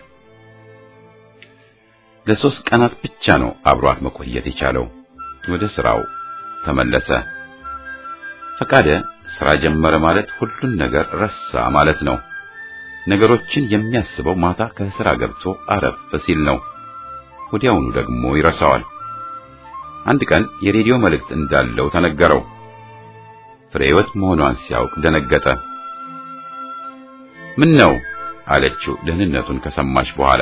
A: ለሶስት ቀናት ብቻ ነው አብሯት መቆየት የቻለው። ወደ ስራው ተመለሰ። ፈቃደ ስራ ጀመረ ማለት ሁሉን ነገር ረሳ ማለት ነው። ነገሮችን የሚያስበው ማታ ከስራ ገብቶ አረፍ ሲል ነው። ወዲያውኑ ደግሞ ይረሳዋል። አንድ ቀን የሬዲዮ መልእክት እንዳለው ተነገረው። ፍሬህይወት መሆኗን ሲያውቅ ደነገጠ። ምን ነው አለችው ደህንነቱን ከሰማች በኋላ።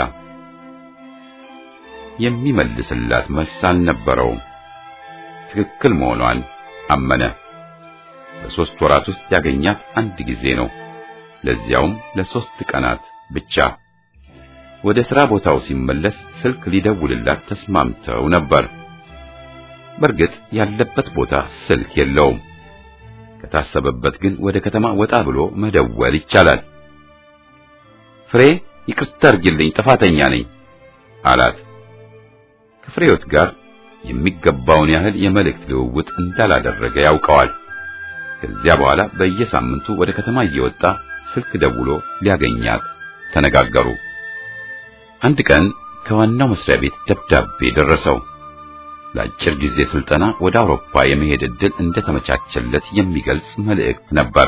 A: የሚመልስላት መልስ አልነበረውም። ትክክል መሆኗን አመነ። በሦስት ወራት ውስጥ ያገኛት አንድ ጊዜ ነው፣ ለዚያውም ለሦስት ቀናት ብቻ። ወደ ሥራ ቦታው ሲመለስ ስልክ ሊደውልላት ተስማምተው ነበር። በእርግጥ ያለበት ቦታ ስልክ የለውም። ከታሰበበት ግን ወደ ከተማ ወጣ ብሎ መደወል ይቻላል። ፍሬ ይቅርታ አድርጊልኝ፣ ጥፋተኛ ነኝ አላት። ከፍሬዮት ጋር የሚገባውን ያህል የመልእክት ልውውጥ እንዳላደረገ ያውቀዋል። ከዚያ በኋላ በየሳምንቱ ወደ ከተማ እየወጣ ስልክ ደውሎ ሊያገኛት ተነጋገሩ። አንድ ቀን ከዋናው መስሪያ ቤት ደብዳቤ ደረሰው። ለአጭር ጊዜ ስልጠና ወደ አውሮፓ የመሄድ ዕድል እንደተመቻቸለት የሚገልጽ መልእክት ነበር።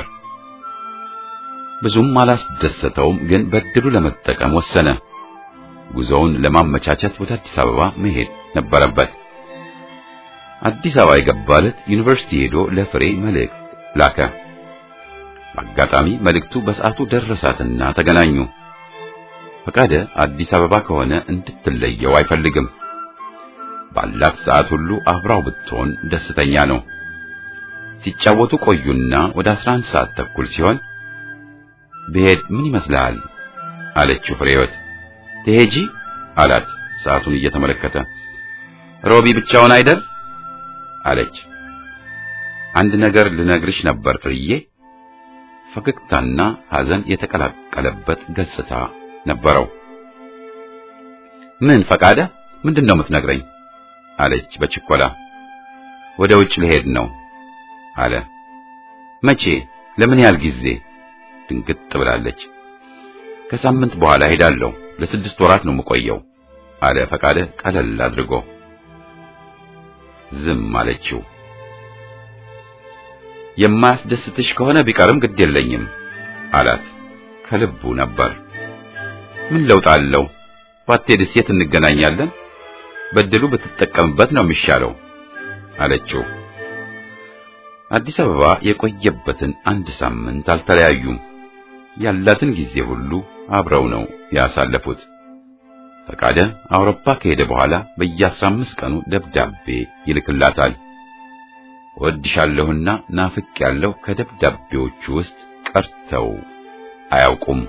A: ብዙም አላስደሰተውም፣ ግን በዕድሉ ለመጠቀም ወሰነ። ጉዞውን ለማመቻቸት ወደ አዲስ አበባ መሄድ ነበረበት። አዲስ አበባ የገባለት ዩኒቨርሲቲ ሄዶ ለፍሬ መልእክት ላከ። በአጋጣሚ መልእክቱ በሰዓቱ ደረሳትና ተገናኙ። ፈቃደ አዲስ አበባ ከሆነ እንድትለየው አይፈልግም። ባላት ሰዓት ሁሉ አብራው ብትሆን ደስተኛ ነው። ሲጫወቱ ቆዩና ወደ 11 ሰዓት ተኩል ሲሆን ብሄድ ምን ይመስልሃል? አለችው ፍሬህይወት። ትሄጂ አላት ሰዓቱን እየተመለከተ። ሮቢ ብቻውን አይደል? አለች። አንድ ነገር ልነግርሽ ነበር ፍርዬ። ፈገግታና ሐዘን የተቀላቀለበት ገጽታ ነበረው። ምን ፈቃደ? ምንድነው የምትነግረኝ? አለች በችኮላ። ወደ ውጭ ልሄድ ነው አለ። መቼ? ለምን ያህል ጊዜ? ድንግጥ ብላለች። ከሳምንት በኋላ ሄዳለሁ። ለስድስት ወራት ነው የምቆየው አለ ፈቃደ ቀለል አድርጎ። ዝም አለችው። የማያስደስትሽ ከሆነ ቢቀርም ግድ የለኝም አላት። ከልቡ ነበር። ምን ለውጥ አለው? ባትሄድስ የት እንገናኛለን? በድሉ ብትጠቀምበት ነው የሚሻለው አለችው። አዲስ አበባ የቆየበትን አንድ ሳምንት አልተለያዩም። ያላትን ጊዜ ሁሉ አብረው ነው ያሳለፉት። ፈቃደ አውሮፓ ከሄደ በኋላ በየአስራ አምስት ቀኑ ደብዳቤ ይልክላታል። እወድሻለሁና ናፍቅ ያለው ከደብዳቤዎቹ ውስጥ ቀርተው አያውቁም።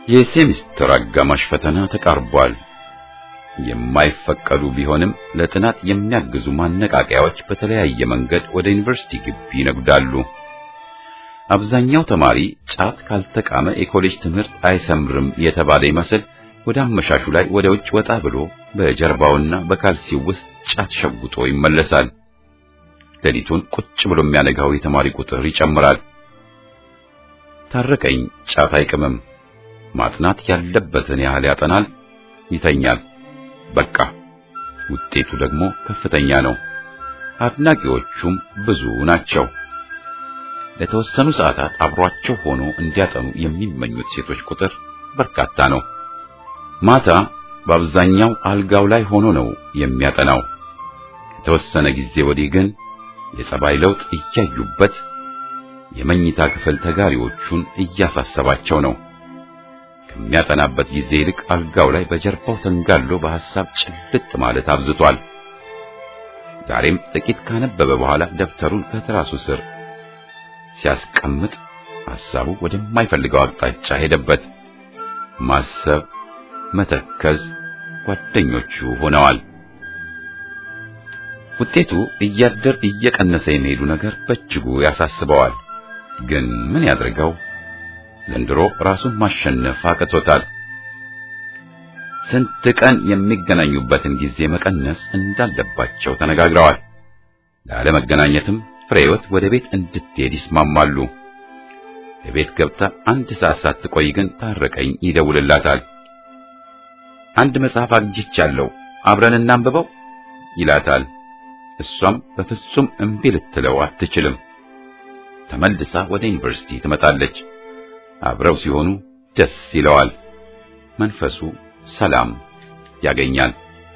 A: የሴሚስተር አጋማሽ ፈተና ተቃርቧል። የማይፈቀዱ ቢሆንም ለጥናት የሚያግዙ ማነቃቂያዎች በተለያየ መንገድ ወደ ዩኒቨርሲቲ ግቢ ይነጉዳሉ። አብዛኛው ተማሪ ጫት ካልተቃመ የኮሌጅ ትምህርት አይሰምርም የተባለ ይመስል ወደ አመሻሹ ላይ ወደ ውጭ ወጣ ብሎ በጀርባውና በካልሲው ውስጥ ጫት ሸጉጦ ይመለሳል። ሌሊቱን ቁጭ ብሎ የሚያነጋው የተማሪ ቁጥር ይጨምራል። ታረቀኝ ጫት አይቅምም። ማጥናት ያለበትን ያህል ያጠናል፣ ይተኛል። በቃ ውጤቱ ደግሞ ከፍተኛ ነው። አድናቂዎቹም ብዙ ናቸው። ለተወሰኑ ሰዓታት አብሯቸው ሆኖ እንዲያጠኑ የሚመኙት ሴቶች ቁጥር በርካታ ነው። ማታ በአብዛኛው አልጋው ላይ ሆኖ ነው የሚያጠናው። ከተወሰነ ጊዜ ወዲህ ግን የጸባይ ለውጥ እያዩበት የመኝታ ክፍል ተጋሪዎቹን እያሳሰባቸው ነው። ከሚያጠናበት ጊዜ ይልቅ አልጋው ላይ በጀርባው ተንጋሎ በሐሳብ ጭልጥ ማለት አብዝቷል። ዛሬም ጥቂት ካነበበ በኋላ ደብተሩን ከትራሱ ስር ሲያስቀምጥ ሐሳቡ ወደማይፈልገው አቅጣጫ ሄደበት። ማሰብ፣ መተከዝ ጓደኞቹ ሆነዋል። ውጤቱ እያደር እየቀነሰ የሚሄዱ ነገር በእጅጉ ያሳስበዋል። ግን ምን ያድርገው? ዘንድሮ ራሱን ማሸነፍ አቅቶታል። ስንት ቀን የሚገናኙበትን ጊዜ መቀነስ እንዳለባቸው ተነጋግረዋል። ላለመገናኘትም ፍሬህይወት ወደ ቤት እንድትሄድ ይስማማሉ። የቤት ገብታ አንድ ሰዓት ሳትቆይ ግን ታረቀኝ ይደውልላታል። አንድ መጽሐፍ አግኝቻለሁ አብረን እናንብበው ይላታል። እሷም በፍጹም እምቢ ልትለው አትችልም። ተመልሳ ወደ ዩኒቨርሲቲ ትመጣለች። አብረው ሲሆኑ ደስ ይለዋል። መንፈሱ ሰላም ያገኛል።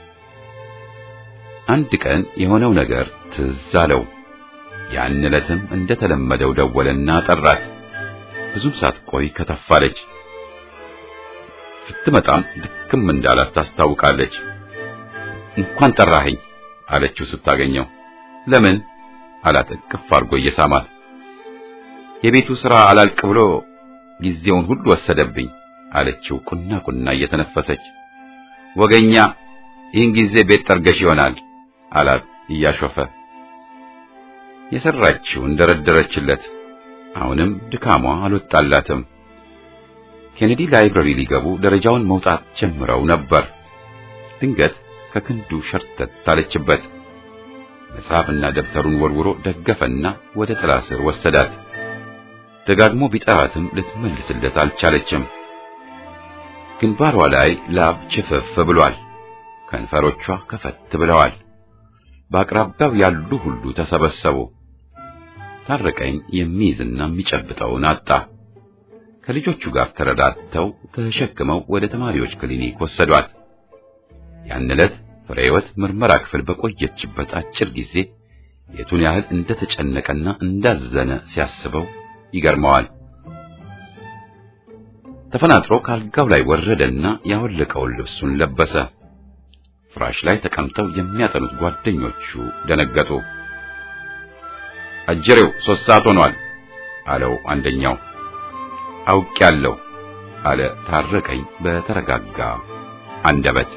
A: አንድ ቀን የሆነው ነገር ትዝ አለው። ያን ዕለትም እንደተለመደው ደወለና ጠራት። ብዙም ሳትቆይ ከተፋለች። ስትመጣም ድክም እንዳላት ታስታውቃለች። እንኳን ጠራኸኝ አለችው ስታገኘው። ለምን አላት እቅፍ አድርጎ እየሳማት። የቤቱ ሥራ አላልቅ ብሎ ጊዜውን ሁሉ ወሰደብኝ አለችው ቁና ቁና እየተነፈሰች። ወገኛ ይህን ጊዜ ቤት ጠርገሽ ይሆናል አላት እያሾፈ። የሰራችው እንደረደረችለት አሁንም ድካሟ አልወጣላትም። ኬኔዲ ላይብረሪ ሊገቡ ደረጃውን መውጣት ጀምረው ነበር። ድንገት ከክንዱ ሸርተት አለችበት። መጽሐፍና ደብተሩን ወርውሮ ደገፈና ወደ ጥላ ስር ወሰዳት። ደጋግሞ ቢጠራትም ልትመልስለት አልቻለችም። ግንባሯ ላይ ላብ ችፍፍ ብሏል። ከንፈሮቿ ከፈት ብለዋል። በአቅራቢያው ያሉ ሁሉ ተሰበሰቡ። ታረቀኝ የሚይዝና የሚጨብጠውን አጣ። ከልጆቹ ጋር ተረዳድተው ተሸክመው ወደ ተማሪዎች ክሊኒክ ወሰዷት። ያን ዕለት ፍሬህይወት ምርመራ ክፍል በቆየችበት አጭር ጊዜ የቱን ያህል እንደተጨነቀና እንዳዘነ ሲያስበው ይገርመዋል። ተፈናጥሮ ካልጋው ላይ ወረደና ያወለቀውን ልብሱን ለበሰ። ፍራሽ ላይ ተቀምጠው የሚያጠኑት ጓደኞቹ ደነገጡ። አጀሬው ሶስት ሰዓት ሆኗል አለው አንደኛው። አውቄያለሁ አለ ታረቀኝ በተረጋጋ አንደበት።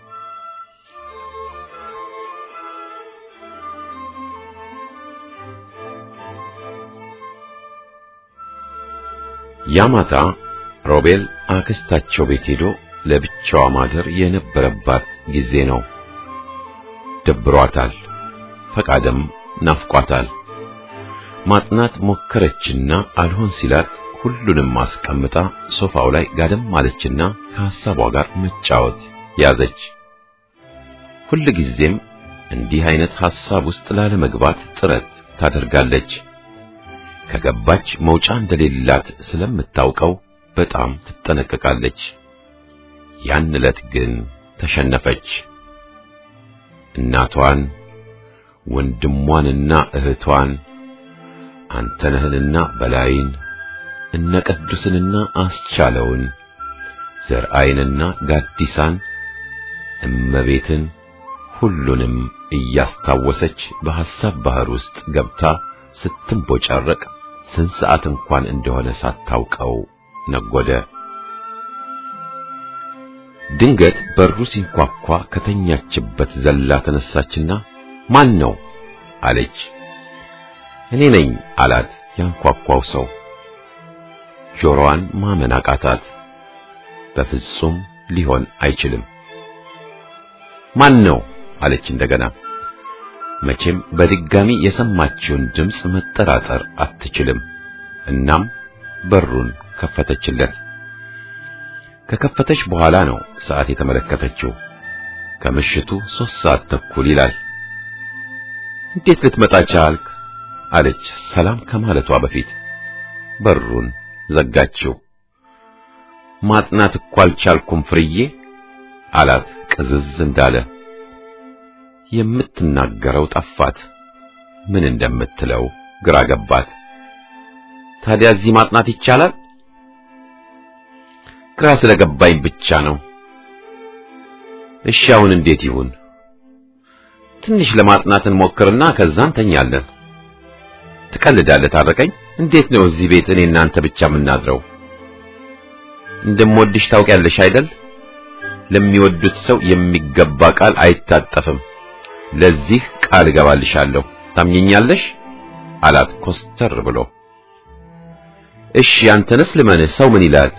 A: ያማታ ሮቤል አክስታቸው ቤት ሄዶ ለብቻዋ ማደር የነበረባት ጊዜ ነው። ደብሯታል፣ ፈቃደም ናፍቋታል። ማጥናት ሞከረችና አልሆን ሲላት ሁሉንም አስቀምጣ ሶፋው ላይ ጋደም ማለችና ከሐሳቧ ጋር መጫወት ያዘች። ሁል ጊዜም እንዲህ አይነት ሐሳብ ውስጥ ላለመግባት ጥረት ታደርጋለች። ከገባች መውጫ እንደሌላት ስለምታውቀው በጣም ትጠነቀቃለች። ያን ዕለት ግን ተሸነፈች። እናቷን ወንድሟንና እህቷን አንተነህንና በላይን እነ ቅዱስንና አስቻለውን ዘርአይንና ጋዲሳን እመቤትን ሁሉንም እያስታወሰች በሐሳብ ባህር ውስጥ ገብታ ስትንቦጫረቅ ስንት ሰዓት እንኳን እንደሆነ ሳታውቀው ነጎደ። ድንገት በሩ ሲንኳኳ ከተኛችበት ዘላ ተነሳችና ማን ነው አለች። እኔ ነኝ አላት ያንኳኳው ሰው። ጆሮዋን ማመን አቃታት። በፍጹም ሊሆን አይችልም። ማን ነው አለች እንደገና። መቼም በድጋሚ የሰማችውን ድምፅ መጠራጠር አትችልም። እናም በሩን ከፈተችለት። ከከፈተች በኋላ ነው ሰዓት የተመለከተችው። ከምሽቱ ሦስት ሰዓት ተኩል ይላል። እንዴት ልትመጣ ቻልክ? አለች ሰላም ከማለቷ በፊት። በሩን ዘጋችው። ማጥናት እኮ አልቻልኩም ፍርዬ አላት ቅዝዝ እንዳለ። የምትናገረው ጠፋት። ምን እንደምትለው ግራ ገባት። ታዲያ እዚህ ማጥናት ይቻላል? ግራ ስለገባኝ ብቻ ነው። እሺ አሁን እንዴት ይሁን? ትንሽ ለማጥናት እንሞክርና ከዛ እንተኛለን። ትቀልዳለህ ታረቀኝ። እንዴት ነው እዚህ ቤት እኔ እናንተ ብቻ የምናድረው? እንደምወድሽ ታውቂያለሽ አይደል? ለሚወዱት ሰው የሚገባ ቃል አይታጠፍም። ለዚህ ቃል እገባልሻለሁ። ታምኘኛለሽ? አላት ኮስተር ብሎ። እሺ አንተንስ ልመንህ፣ ሰው ምን ይላል?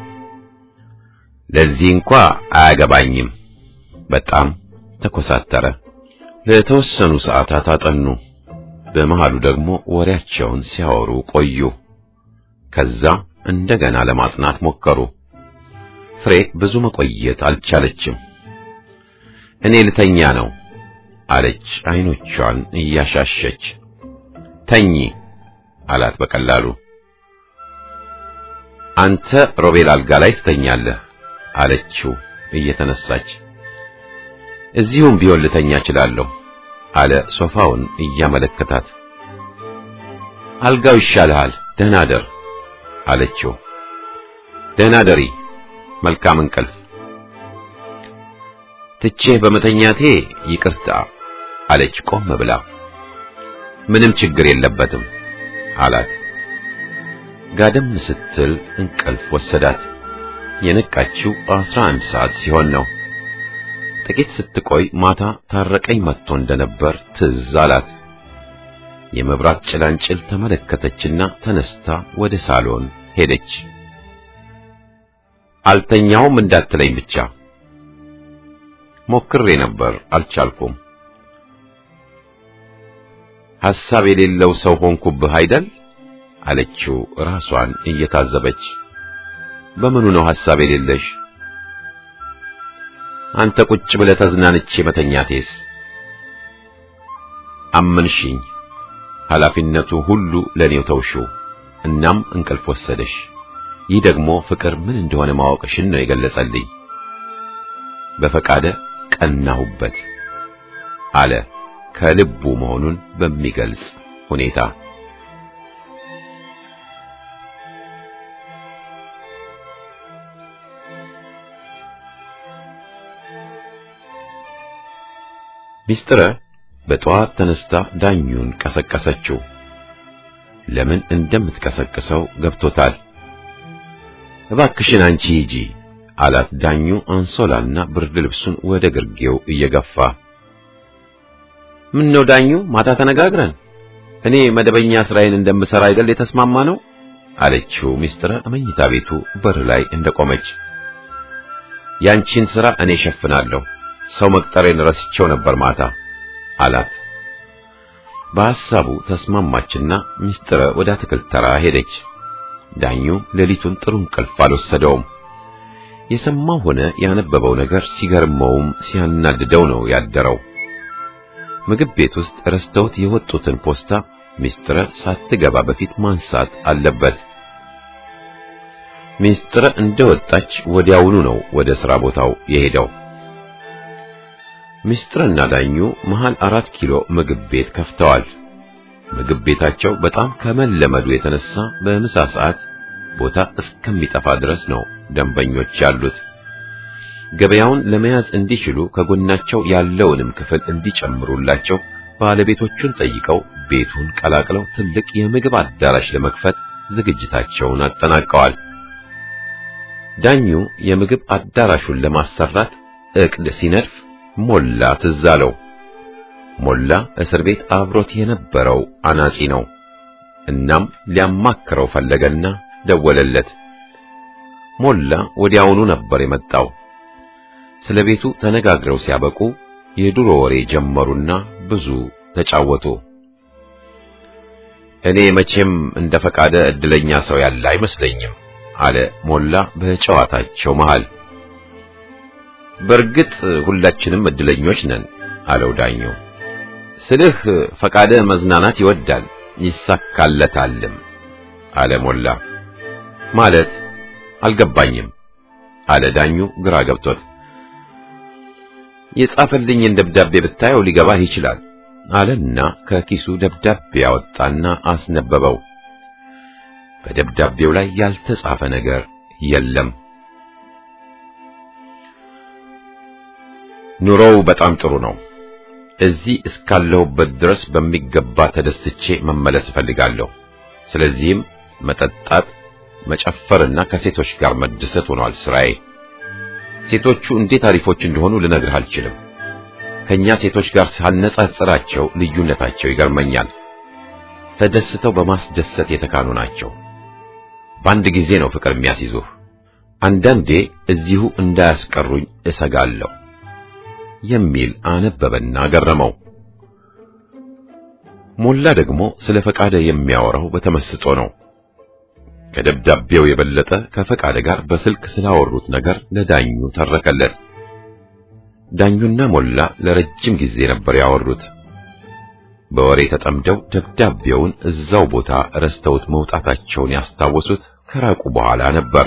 A: ለዚህ እንኳ አያገባኝም። በጣም ተኮሳተረ። ለተወሰኑ ሰዓታት አጠኑ። በመሃሉ ደግሞ ወሬያቸውን ሲያወሩ ቆዩ። ከዛ እንደገና ለማጥናት ሞከሩ። ፍሬ ብዙ መቆየት አልቻለችም። እኔ ልተኛ ነው አለች አይኖቿን እያሻሸች። ተኚ አላት በቀላሉ። አንተ ሮቤል አልጋ ላይ ትተኛለህ አለችው እየተነሳች። እዚሁም ቢሆን ልተኛ እችላለሁ አለ ሶፋውን እያመለከታት። አልጋው ይሻልሃል፣ ደህና ደር አለችው። ደህና ደሪ፣ መልካም እንቅልፍ። ትቼህ በመተኛቴ ይቅርታ አለች ቆም ብላ። ምንም ችግር የለበትም አላት። ጋደም ስትል እንቅልፍ ወሰዳት። የነቃችው አስራ አንድ ሰዓት ሲሆን ነው። ጥቂት ስትቆይ ማታ ታረቀኝ መጥቶ እንደነበር ትዝ አላት። የመብራት ጭላንጭል ተመለከተችና ተነስታ ወደ ሳሎን ሄደች። አልተኛውም እንዳትለኝ ብቻ ሞክሬ ነበር፣ አልቻልኩም። ሐሳብ የሌለው ሰው ሆንኩብህ አይደል? አለችው ራሷን እየታዘበች። በምኑ ነው ሐሳብ የሌለሽ? አንተ ቁጭ ብለህ ተዝናንቼ መተኛቴስ? አመንሽኝ። ኃላፊነቱ ሁሉ ለኔው ተውሽው። እናም እንቅልፍ ወሰደሽ። ይህ ደግሞ ፍቅር ምን እንደሆነ ማወቅሽን ነው የገለጸልኝ። በፈቃደ ቀናሁበት አለ ከልቡ መሆኑን በሚገልጽ ሁኔታ። ሚስጥረ በጠዋት ተነስታ ዳኙን ቀሰቀሰችው። ለምን እንደምትቀሰቅሰው ገብቶታል። እባክሽን አንቺ ሂጂ አላት ዳኙ አንሶላና ብርድ ልብሱን ወደ ግርጌው እየገፋ። ምን ነው ዳኙ፣ ማታ ተነጋግረን እኔ መደበኛ ስራዬን እንደምሰራ አይደል የተስማማ ነው አለችው ሚስጥረ መኝታ ቤቱ በር ላይ እንደቆመች። ያንቺን ስራ እኔ ሸፍናለሁ፣ ሰው መቅጠሬን ረስቼው ነበር ማታ አላት። በሐሳቡ ተስማማችና ሚስጥረ ወደ አትክልት ተራ ሄደች። ዳኙ ሌሊቱን ጥሩ እንቅልፍ አልወሰደውም። የሰማው ሆነ ያነበበው ነገር ሲገርመውም ሲያናድደው ነው ያደረው። ምግብ ቤት ውስጥ ረስተውት የወጡትን ፖስታ ሚስጥረ ሳትገባ በፊት ማንሳት አለበት። ሚስጥረ እንደወጣች ወዲያውኑ ነው ወደ ሥራ ቦታው የሄደው። ሚስጥርና ዳኙ መሃል አራት ኪሎ ምግብ ቤት ከፍተዋል። ምግብ ቤታቸው በጣም ከመለመዱ የተነሳ በምሳ ሰዓት ቦታ እስከሚጠፋ ድረስ ነው ደንበኞች ያሉት። ገበያውን ለመያዝ እንዲችሉ ከጎናቸው ያለውንም ክፍል እንዲጨምሩላቸው ባለቤቶቹን ጠይቀው ቤቱን ቀላቅለው ትልቅ የምግብ አዳራሽ ለመክፈት ዝግጅታቸውን አጠናቀዋል። ዳኙ የምግብ አዳራሹን ለማሰራት ዕቅድ ሲነድፍ ሞላ ትዝ አለው። ሞላ እስር ቤት አብሮት የነበረው አናጺ ነው። እናም ሊያማክረው ፈለገና ደወለለት። ሞላ ወዲያውኑ ነበር የመጣው። ስለ ቤቱ ተነጋግረው ሲያበቁ የድሮ ወሬ ጀመሩና ብዙ ተጫወቱ። እኔ መቼም እንደ ፈቃደ እድለኛ ሰው ያለ አይመስለኝም አለ ሞላ በጨዋታቸው መሃል። በእርግጥ ሁላችንም እድለኞች ነን አለው ዳኙ። ስልህ ፈቃደ መዝናናት ይወዳል ይሳካለታልም አለ ሞላ። ማለት አልገባኝም አለ ዳኙ ግራ ገብቶት። የጻፈልኝን ደብዳቤ ብታየው ሊገባህ ይችላል አለና ከኪሱ ደብዳቤ ያወጣና አስነበበው። በደብዳቤው ላይ ያልተጻፈ ነገር የለም። ኑሮው በጣም ጥሩ ነው። እዚህ እስካለሁበት ድረስ በሚገባ ተደስቼ መመለስ እፈልጋለሁ። ስለዚህም መጠጣት፣ መጨፈርና ከሴቶች ጋር መደሰት ሆኗል ስራዬ። ሴቶቹ እንዴት አሪፎች እንደሆኑ ልነግርህ አልችልም። ከኛ ሴቶች ጋር ሳነጻጽራቸው ልዩነታቸው ይገርመኛል። ተደስተው በማስደሰት የተካኑ ናቸው። በአንድ ጊዜ ነው ፍቅር የሚያስይዙህ። አንዳንዴ እዚሁ እንዳያስቀሩኝ እሰጋለሁ የሚል አነበበና ገረመው። ሞላ ደግሞ ስለ ፈቃደ የሚያወራው በተመስጦ ነው። ከደብዳቤው የበለጠ ከፈቃደ ጋር በስልክ ስላወሩት ነገር ለዳኙ ተረከለት። ዳኙና ሞላ ለረጅም ጊዜ ነበር ያወሩት። በወሬ ተጠምደው ደብዳቤውን እዛው ቦታ ረስተውት መውጣታቸውን ያስታወሱት ከራቁ በኋላ ነበር።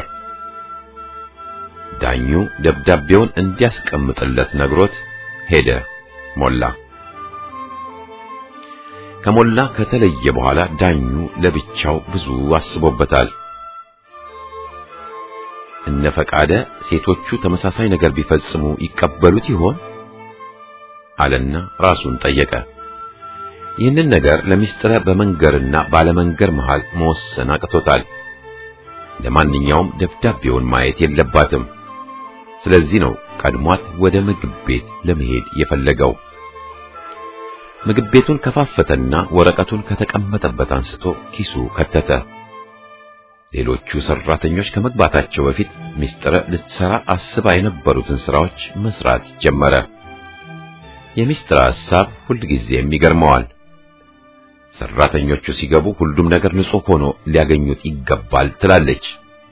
A: ዳኙ ደብዳቤውን እንዲያስቀምጥለት ነግሮት ሄደ። ሞላ ከሞላ ከተለየ በኋላ ዳኙ ለብቻው ብዙ አስቦበታል። እነ ፈቃደ ሴቶቹ ተመሳሳይ ነገር ቢፈጽሙ ይቀበሉት ይሆን አለና ራሱን ጠየቀ። ይህንን ነገር ለሚስጥረ በመንገርና ባለመንገር መሃል መወሰን አቅቶታል። ለማንኛውም ደብዳቤውን ማየት የለባትም። ስለዚህ ነው ቀድሟት ወደ ምግብ ቤት ለመሄድ የፈለገው። ምግብ ቤቱን ከፋፈተና ወረቀቱን ከተቀመጠበት አንስቶ ኪሱ ከተተ። ሌሎቹ ሰራተኞች ከመግባታቸው በፊት ሚስጥረ ልትሰራ አስባ የነበሩትን ስራዎች መስራት ጀመረ። የሚስጥረ ሐሳብ ሁልጊዜም ይገርመዋል። ሰራተኞቹ ሲገቡ ሁሉም ነገር ንጹህ ሆኖ ሊያገኙት ይገባል ትላለች።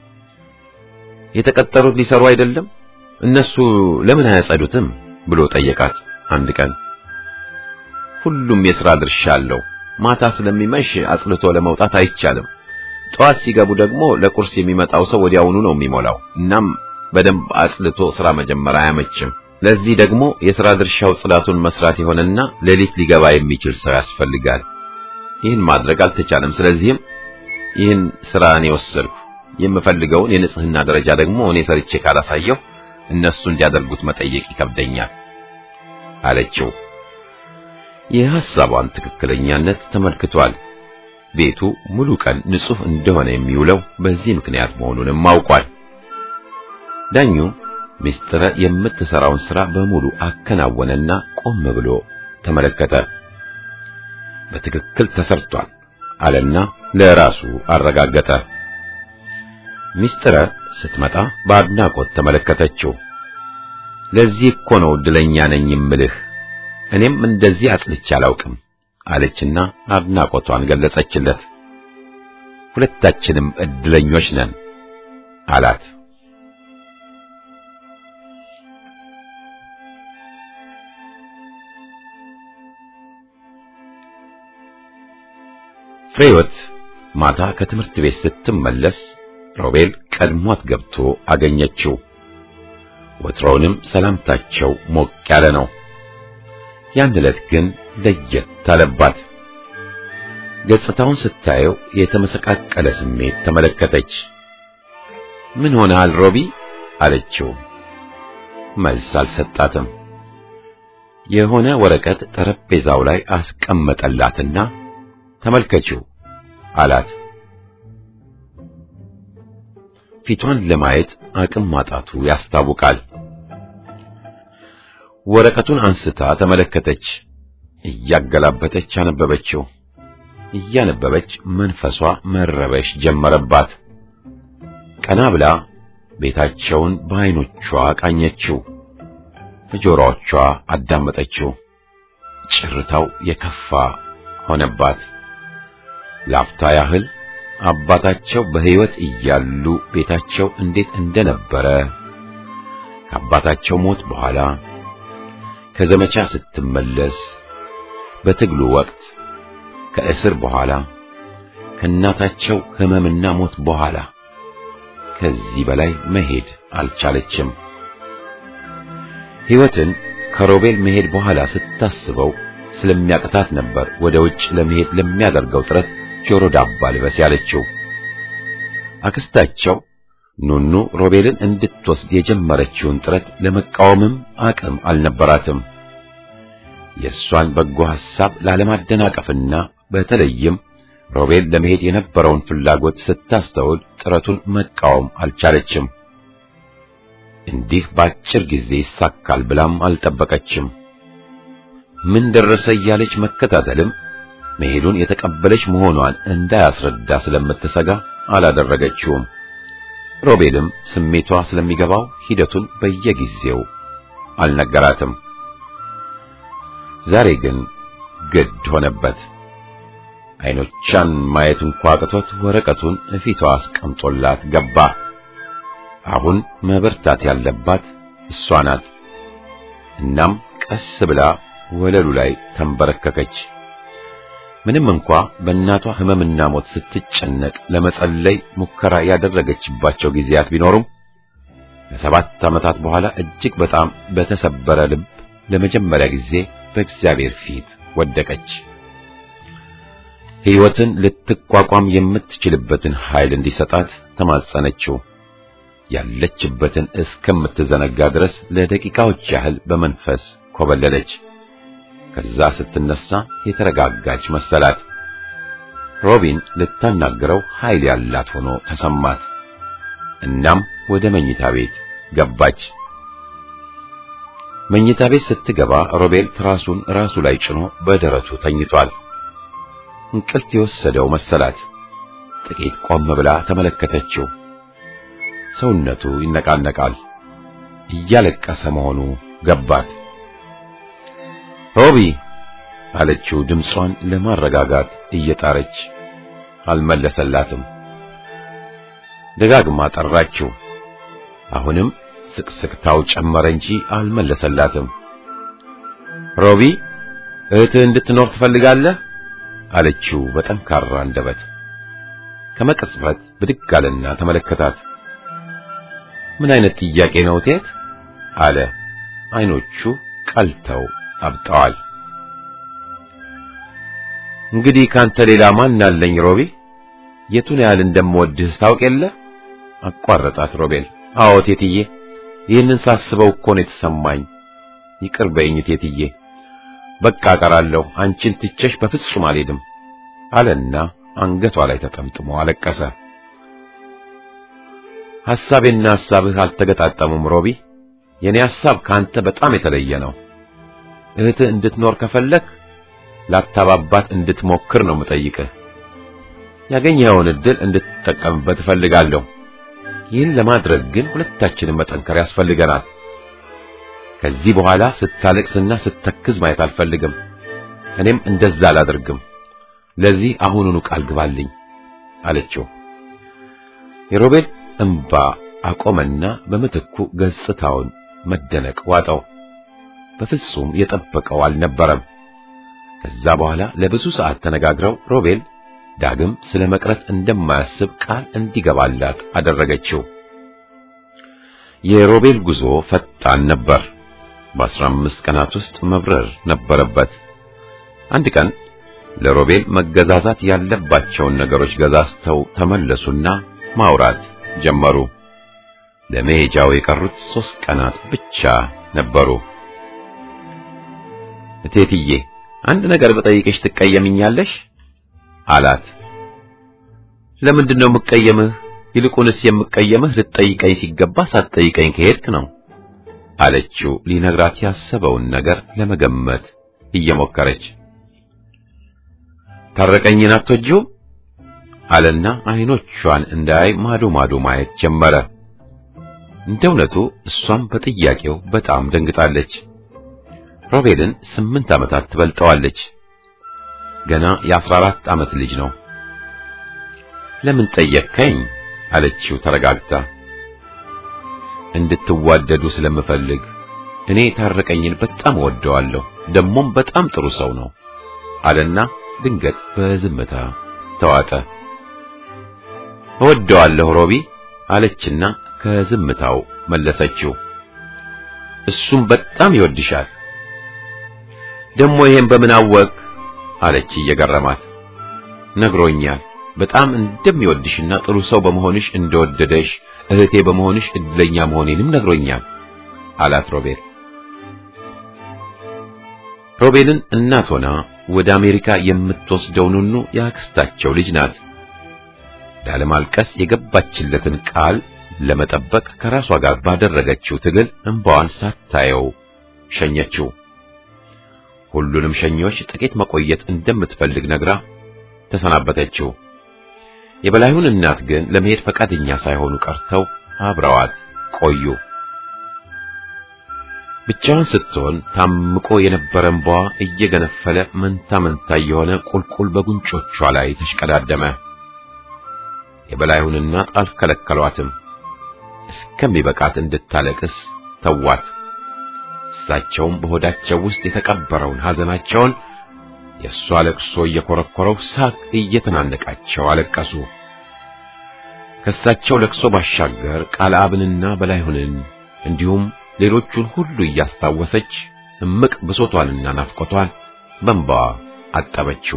A: የተቀጠሩት ሊሰሩ አይደለም? እነሱ ለምን አያጸዱትም ብሎ ጠየቃት አንድ ቀን። ሁሉም የሥራ ድርሻ አለው። ማታ ስለሚመሽ አጽልቶ ለመውጣት አይቻልም። ጠዋት ሲገቡ ደግሞ ለቁርስ የሚመጣው ሰው ወዲያውኑ ነው የሚሞላው። እናም በደንብ አጽልቶ ሥራ መጀመር አያመችም። ለዚህ ደግሞ የሥራ ድርሻው ጽዳቱን መስራት የሆነና ሌሊት ሊገባ የሚችል ሰው ያስፈልጋል። ይህን ማድረግ አልተቻለም። ስለዚህም ይህን ሥራ እኔ ወሰድኩ። የምፈልገውን የንጽህና ደረጃ ደግሞ እኔ ሰርቼ ካላሳየሁ እነሱ እንዲያደርጉት መጠየቅ ይከብደኛል አለችው። የሐሳቧን ትክክለኛነት ተመልክቷል። ቤቱ ሙሉ ቀን ንጹህ እንደሆነ የሚውለው በዚህ ምክንያት መሆኑንም አውቋል። ዳኙ ሚስጥረ የምትሰራውን ሥራ በሙሉ አከናወነና ቆም ብሎ ተመለከተ። በትክክል ተሰርቷል አለና ለራሱ አረጋገጠ። ሚስጥረ ስትመጣ በአድናቆት ተመለከተችው። ለዚህ እኮ ነው እድለኛ ነኝ የምልህ እኔም እንደዚህ አጽልቼ አላውቅም አለችና አድናቆቷን ገለጸችለት። ሁለታችንም እድለኞች ነን አላት። ፍሬወት ማታ ከትምህርት ቤት ስትመለስ ሮቤል ቀድሟት ገብቶ አገኘችው። ወትሮውንም ሰላምታቸው ሞቅ ያለ ነው። ያን ዕለት ግን ለየት አለባት። ገጽታውን ስታየው የተመሰቃቀለ ስሜት ተመለከተች። ምን ሆነሃል ሮቢ አለችው። መልስ አልሰጣትም። የሆነ ወረቀት ጠረጴዛው ላይ አስቀመጠላትና ተመልከችው አላት። ፊቷን ለማየት አቅም ማጣቱ ያስታውቃል። ወረቀቱን አንስታ ተመለከተች። እያገላበጠች አነበበችው። እያነበበች መንፈሷ መረበሽ ጀመረባት። ቀና ብላ ቤታቸውን በዓይኖቿ ቃኘችው። በጆሮዎቿ አዳመጠችው። ጭርታው የከፋ ሆነባት። ላፍታ ያህል አባታቸው በሕይወት እያሉ ቤታቸው እንዴት እንደነበረ ከአባታቸው ሞት በኋላ ከዘመቻ ስትመለስ በትግሉ ወቅት ከእስር በኋላ ከእናታቸው ሕመምና ሞት በኋላ ከዚህ በላይ መሄድ አልቻለችም። ሕይወትን ከሮቤል መሄድ በኋላ ስታስበው ስለሚያቅታት ነበር ወደ ውጭ ለመሄድ ለሚያደርገው ጥረት ጆሮ ዳባ ልበስ ያለችው። አክስታቸው ኑኑ ሮቤልን እንድትወስድ የጀመረችውን ጥረት ለመቃወምም አቅም አልነበራትም። የእሷን በጎ ሐሳብ ላለማደናቀፍና በተለይም ሮቤል ለመሄድ የነበረውን ፍላጎት ስታስተውል ጥረቱን መቃወም አልቻለችም። እንዲህ በአጭር ጊዜ ይሳካል ብላም አልጠበቀችም። ምን ደረሰ እያለች መከታተልም መሄዱን የተቀበለች መሆኗን እንዳያስረዳ ስለምትሰጋ አላደረገችውም። ሮቤልም ስሜቷ ስለሚገባው ሂደቱን በየጊዜው አልነገራትም። ዛሬ ግን ግድ ሆነበት። አይኖቿን ማየት እንኳ አቅቶት ወረቀቱን እፊቷ አስቀምጦላት ገባ። አሁን መበርታት ያለባት እሷ ናት። እናም ቀስ ብላ ወለሉ ላይ ተንበረከከች። ምንም እንኳ በእናቷ ሕመምና ሞት ስትጨነቅ ለመጸለይ ሙከራ ያደረገችባቸው ጊዜያት ቢኖሩም ከሰባት ዓመታት በኋላ እጅግ በጣም በተሰበረ ልብ ለመጀመሪያ ጊዜ በእግዚአብሔር ፊት ወደቀች። ሕይወትን ልትቋቋም የምትችልበትን ኃይል እንዲሰጣት ተማጸነችው። ያለችበትን እስከምትዘነጋ ድረስ ለደቂቃዎች ያህል በመንፈስ ኮበለለች። ከዛ ስትነሳ የተረጋጋች መሰላት። ሮቢን ልታናግረው ኃይል ያላት ሆኖ ተሰማት። እናም ወደ መኝታ ቤት ገባች። መኝታ ቤት ስትገባ ሮቤል ትራሱን ራሱ ላይ ጭኖ በደረቱ ተኝቷል። እንቅልፍ የወሰደው መሰላት። ጥቂት ቆም ብላ ተመለከተችው። ሰውነቱ ይነቃነቃል። እያለቀሰ መሆኑ ገባት። ሮቢ አለችው ድምጿን ለማረጋጋት እየጣረች አልመለሰላትም። ደጋግማ ጠራችው። አሁንም ስቅስቅታው ጨመረ እንጂ አልመለሰላትም። ሮቢ እህትህ እንድትኖር ትፈልጋለህ? አለችው በጠንካራ አንደበት። ከመቅጽበት ብድግ አለና ተመለከታት። ምን አይነት ጥያቄ ነው ቴት? አለ። አይኖቹ ቀልተው አብጠዋል። እንግዲህ ካንተ ሌላ ማን አለኝ ሮቢ? የቱን ያህል እንደምወድህ ታውቅ የለ? አቋረጣት ሮቤል። አዎ ቴትዬ፣ ይህንን ሳስበው እኮ ነው የተሰማኝ። ይቅር በይኝ ቴትዬ፣ በቃ እቀራለሁ። አንቺን ትቼሽ በፍጹም አልሄድም አለና አንገቷ ላይ ተጠምጥሞ አለቀሰ። ሐሳቤና ሐሳብህ አልተገጣጠሙም ሮቢ። የኔ ሐሳብ ካንተ በጣም የተለየ ነው። እህትህ እንድትኖር ከፈለክ ላታባባት እንድትሞክር ነው የምጠይቅህ። ያገኘኸውን ዕድል እንድትጠቀምበት እፈልጋለሁ። ይህን ለማድረግ ግን ሁለታችንም መጠንከር ያስፈልገናል። ከዚህ በኋላ ስታለቅስና ስተክዝ ማየት አልፈልግም። እኔም እንደዛ አላደርግም። ለዚህ አሁኑኑ ቃል ግባልኝ አለችው። የሮቤል እንባ አቆመና በምትኩ ገጽታውን መደነቅ ዋጠው። በፍጹም የጠበቀው አልነበረም። ከዛ በኋላ ለብዙ ሰዓት ተነጋግረው ሮቤል ዳግም ስለ መቅረት እንደማያስብ ቃል እንዲገባላት አደረገችው። የሮቤል ጉዞ ፈጣን ነበር። በአስራ አምስት ቀናት ውስጥ መብረር ነበረበት። አንድ ቀን ለሮቤል መገዛዛት ያለባቸውን ነገሮች ገዛዝተው ተመለሱና ማውራት ጀመሩ። ለመሄጃው የቀሩት ሦስት ቀናት ብቻ ነበሩ። እቴትዬ አንድ ነገር በጠይቅሽ ትቀየምኛለሽ? አላት። ለምንድን ነው የምቀየምህ? ይልቁንስ የምቀየምህ ልትጠይቀኝ ሲገባ ሳትጠይቀኝ ከሄድክ ነው አለችው ሊነግራት ያሰበውን ነገር ለመገመት እየሞከረች ታረቀኝን አትወጂውም አለና አይኖቿን እንዳያይ ማዶ ማዶ ማየት ጀመረ እንደ እውነቱ እሷም በጥያቄው በጣም ደንግጣለች ሮቤልን ስምንት ዓመታት ትበልጠዋለች ገና የአስራ አራት ዓመት ልጅ ነው ለምን ጠየቅከኝ አለችው ተረጋግታ እንድትዋደዱ ስለምፈልግ እኔ ታረቀኝን በጣም ወደዋለሁ ደሞም በጣም ጥሩ ሰው ነው አለና ድንገት በዝምታ ተዋጠ እወደዋለሁ ሮቢ አለችና ከዝምታው መለሰችው እሱም በጣም ይወድሻል ደሞ ይሄን በምን አወቅ አለች እየገረማት ነግሮኛል በጣም እንደሚወድሽና ጥሩ ሰው በመሆንሽ እንደወደደሽ እህቴ በመሆንሽ እድለኛ መሆኔንም ነግሮኛል አላት ሮቤል ሮቤልን እናት ሆና ወደ አሜሪካ የምትወስደው ኑኑ የአክስታቸው ልጅ ናት ላለማልቀስ የገባችለትን ቃል ለመጠበቅ ከራሷ ጋር ባደረገችው ትግል እንባዋን ሳታየው ሸኘችው ሁሉንም ሸኞች ጥቂት መቆየት እንደምትፈልግ ነግራ ተሰናበተችው የበላዩን እናት ግን ለመሄድ ፈቃደኛ ሳይሆኑ ቀርተው አብረዋት ቆዩ ብቻዋን ስትሆን ታምቆ የነበረ እንባዋ እየገነፈለ መንታ መንታ የሆነ ቁልቁል በጉንጮቿ ላይ ተሽቀዳደመ የበላዩን እናት አልከለከሏትም እስከሚበቃት እንድታለቅስ ተዋት እሳቸውም በሆዳቸው ውስጥ የተቀበረውን ሐዘናቸውን የእሷ ለቅሶ እየኮረኮረው ሳቅ እየተናነቃቸው አለቀሱ ከእሳቸው ለቅሶ ባሻገር ቃል አብንና በላይሁንን እንዲሁም ሌሎቹን ሁሉ እያስታወሰች እምቅ ብሶቷንና ናፍቆቷን በእንባዋ አጠበችው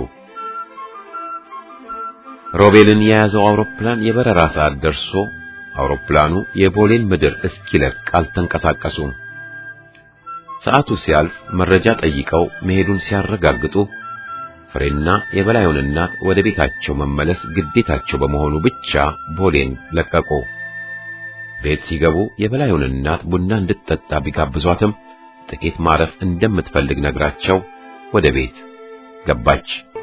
A: ሮቤልን የያዘው አውሮፕላን የበረራ ሰዓት ደርሶ አውሮፕላኑ የቦሌን ምድር እስኪለቅ አልተንቀሳቀሱም ሰዓቱ ሲያልፍ መረጃ ጠይቀው መሄዱን ሲያረጋግጡ ፍሬና የበላዩን እናት ወደ ቤታቸው መመለስ ግዴታቸው በመሆኑ ብቻ ቦሌን ለቀቁ። ቤት ሲገቡ የበላዩን እናት ቡና እንድትጠጣ ቢጋብዟትም ጥቂት ማረፍ እንደምትፈልግ ነግራቸው ወደ ቤት ገባች።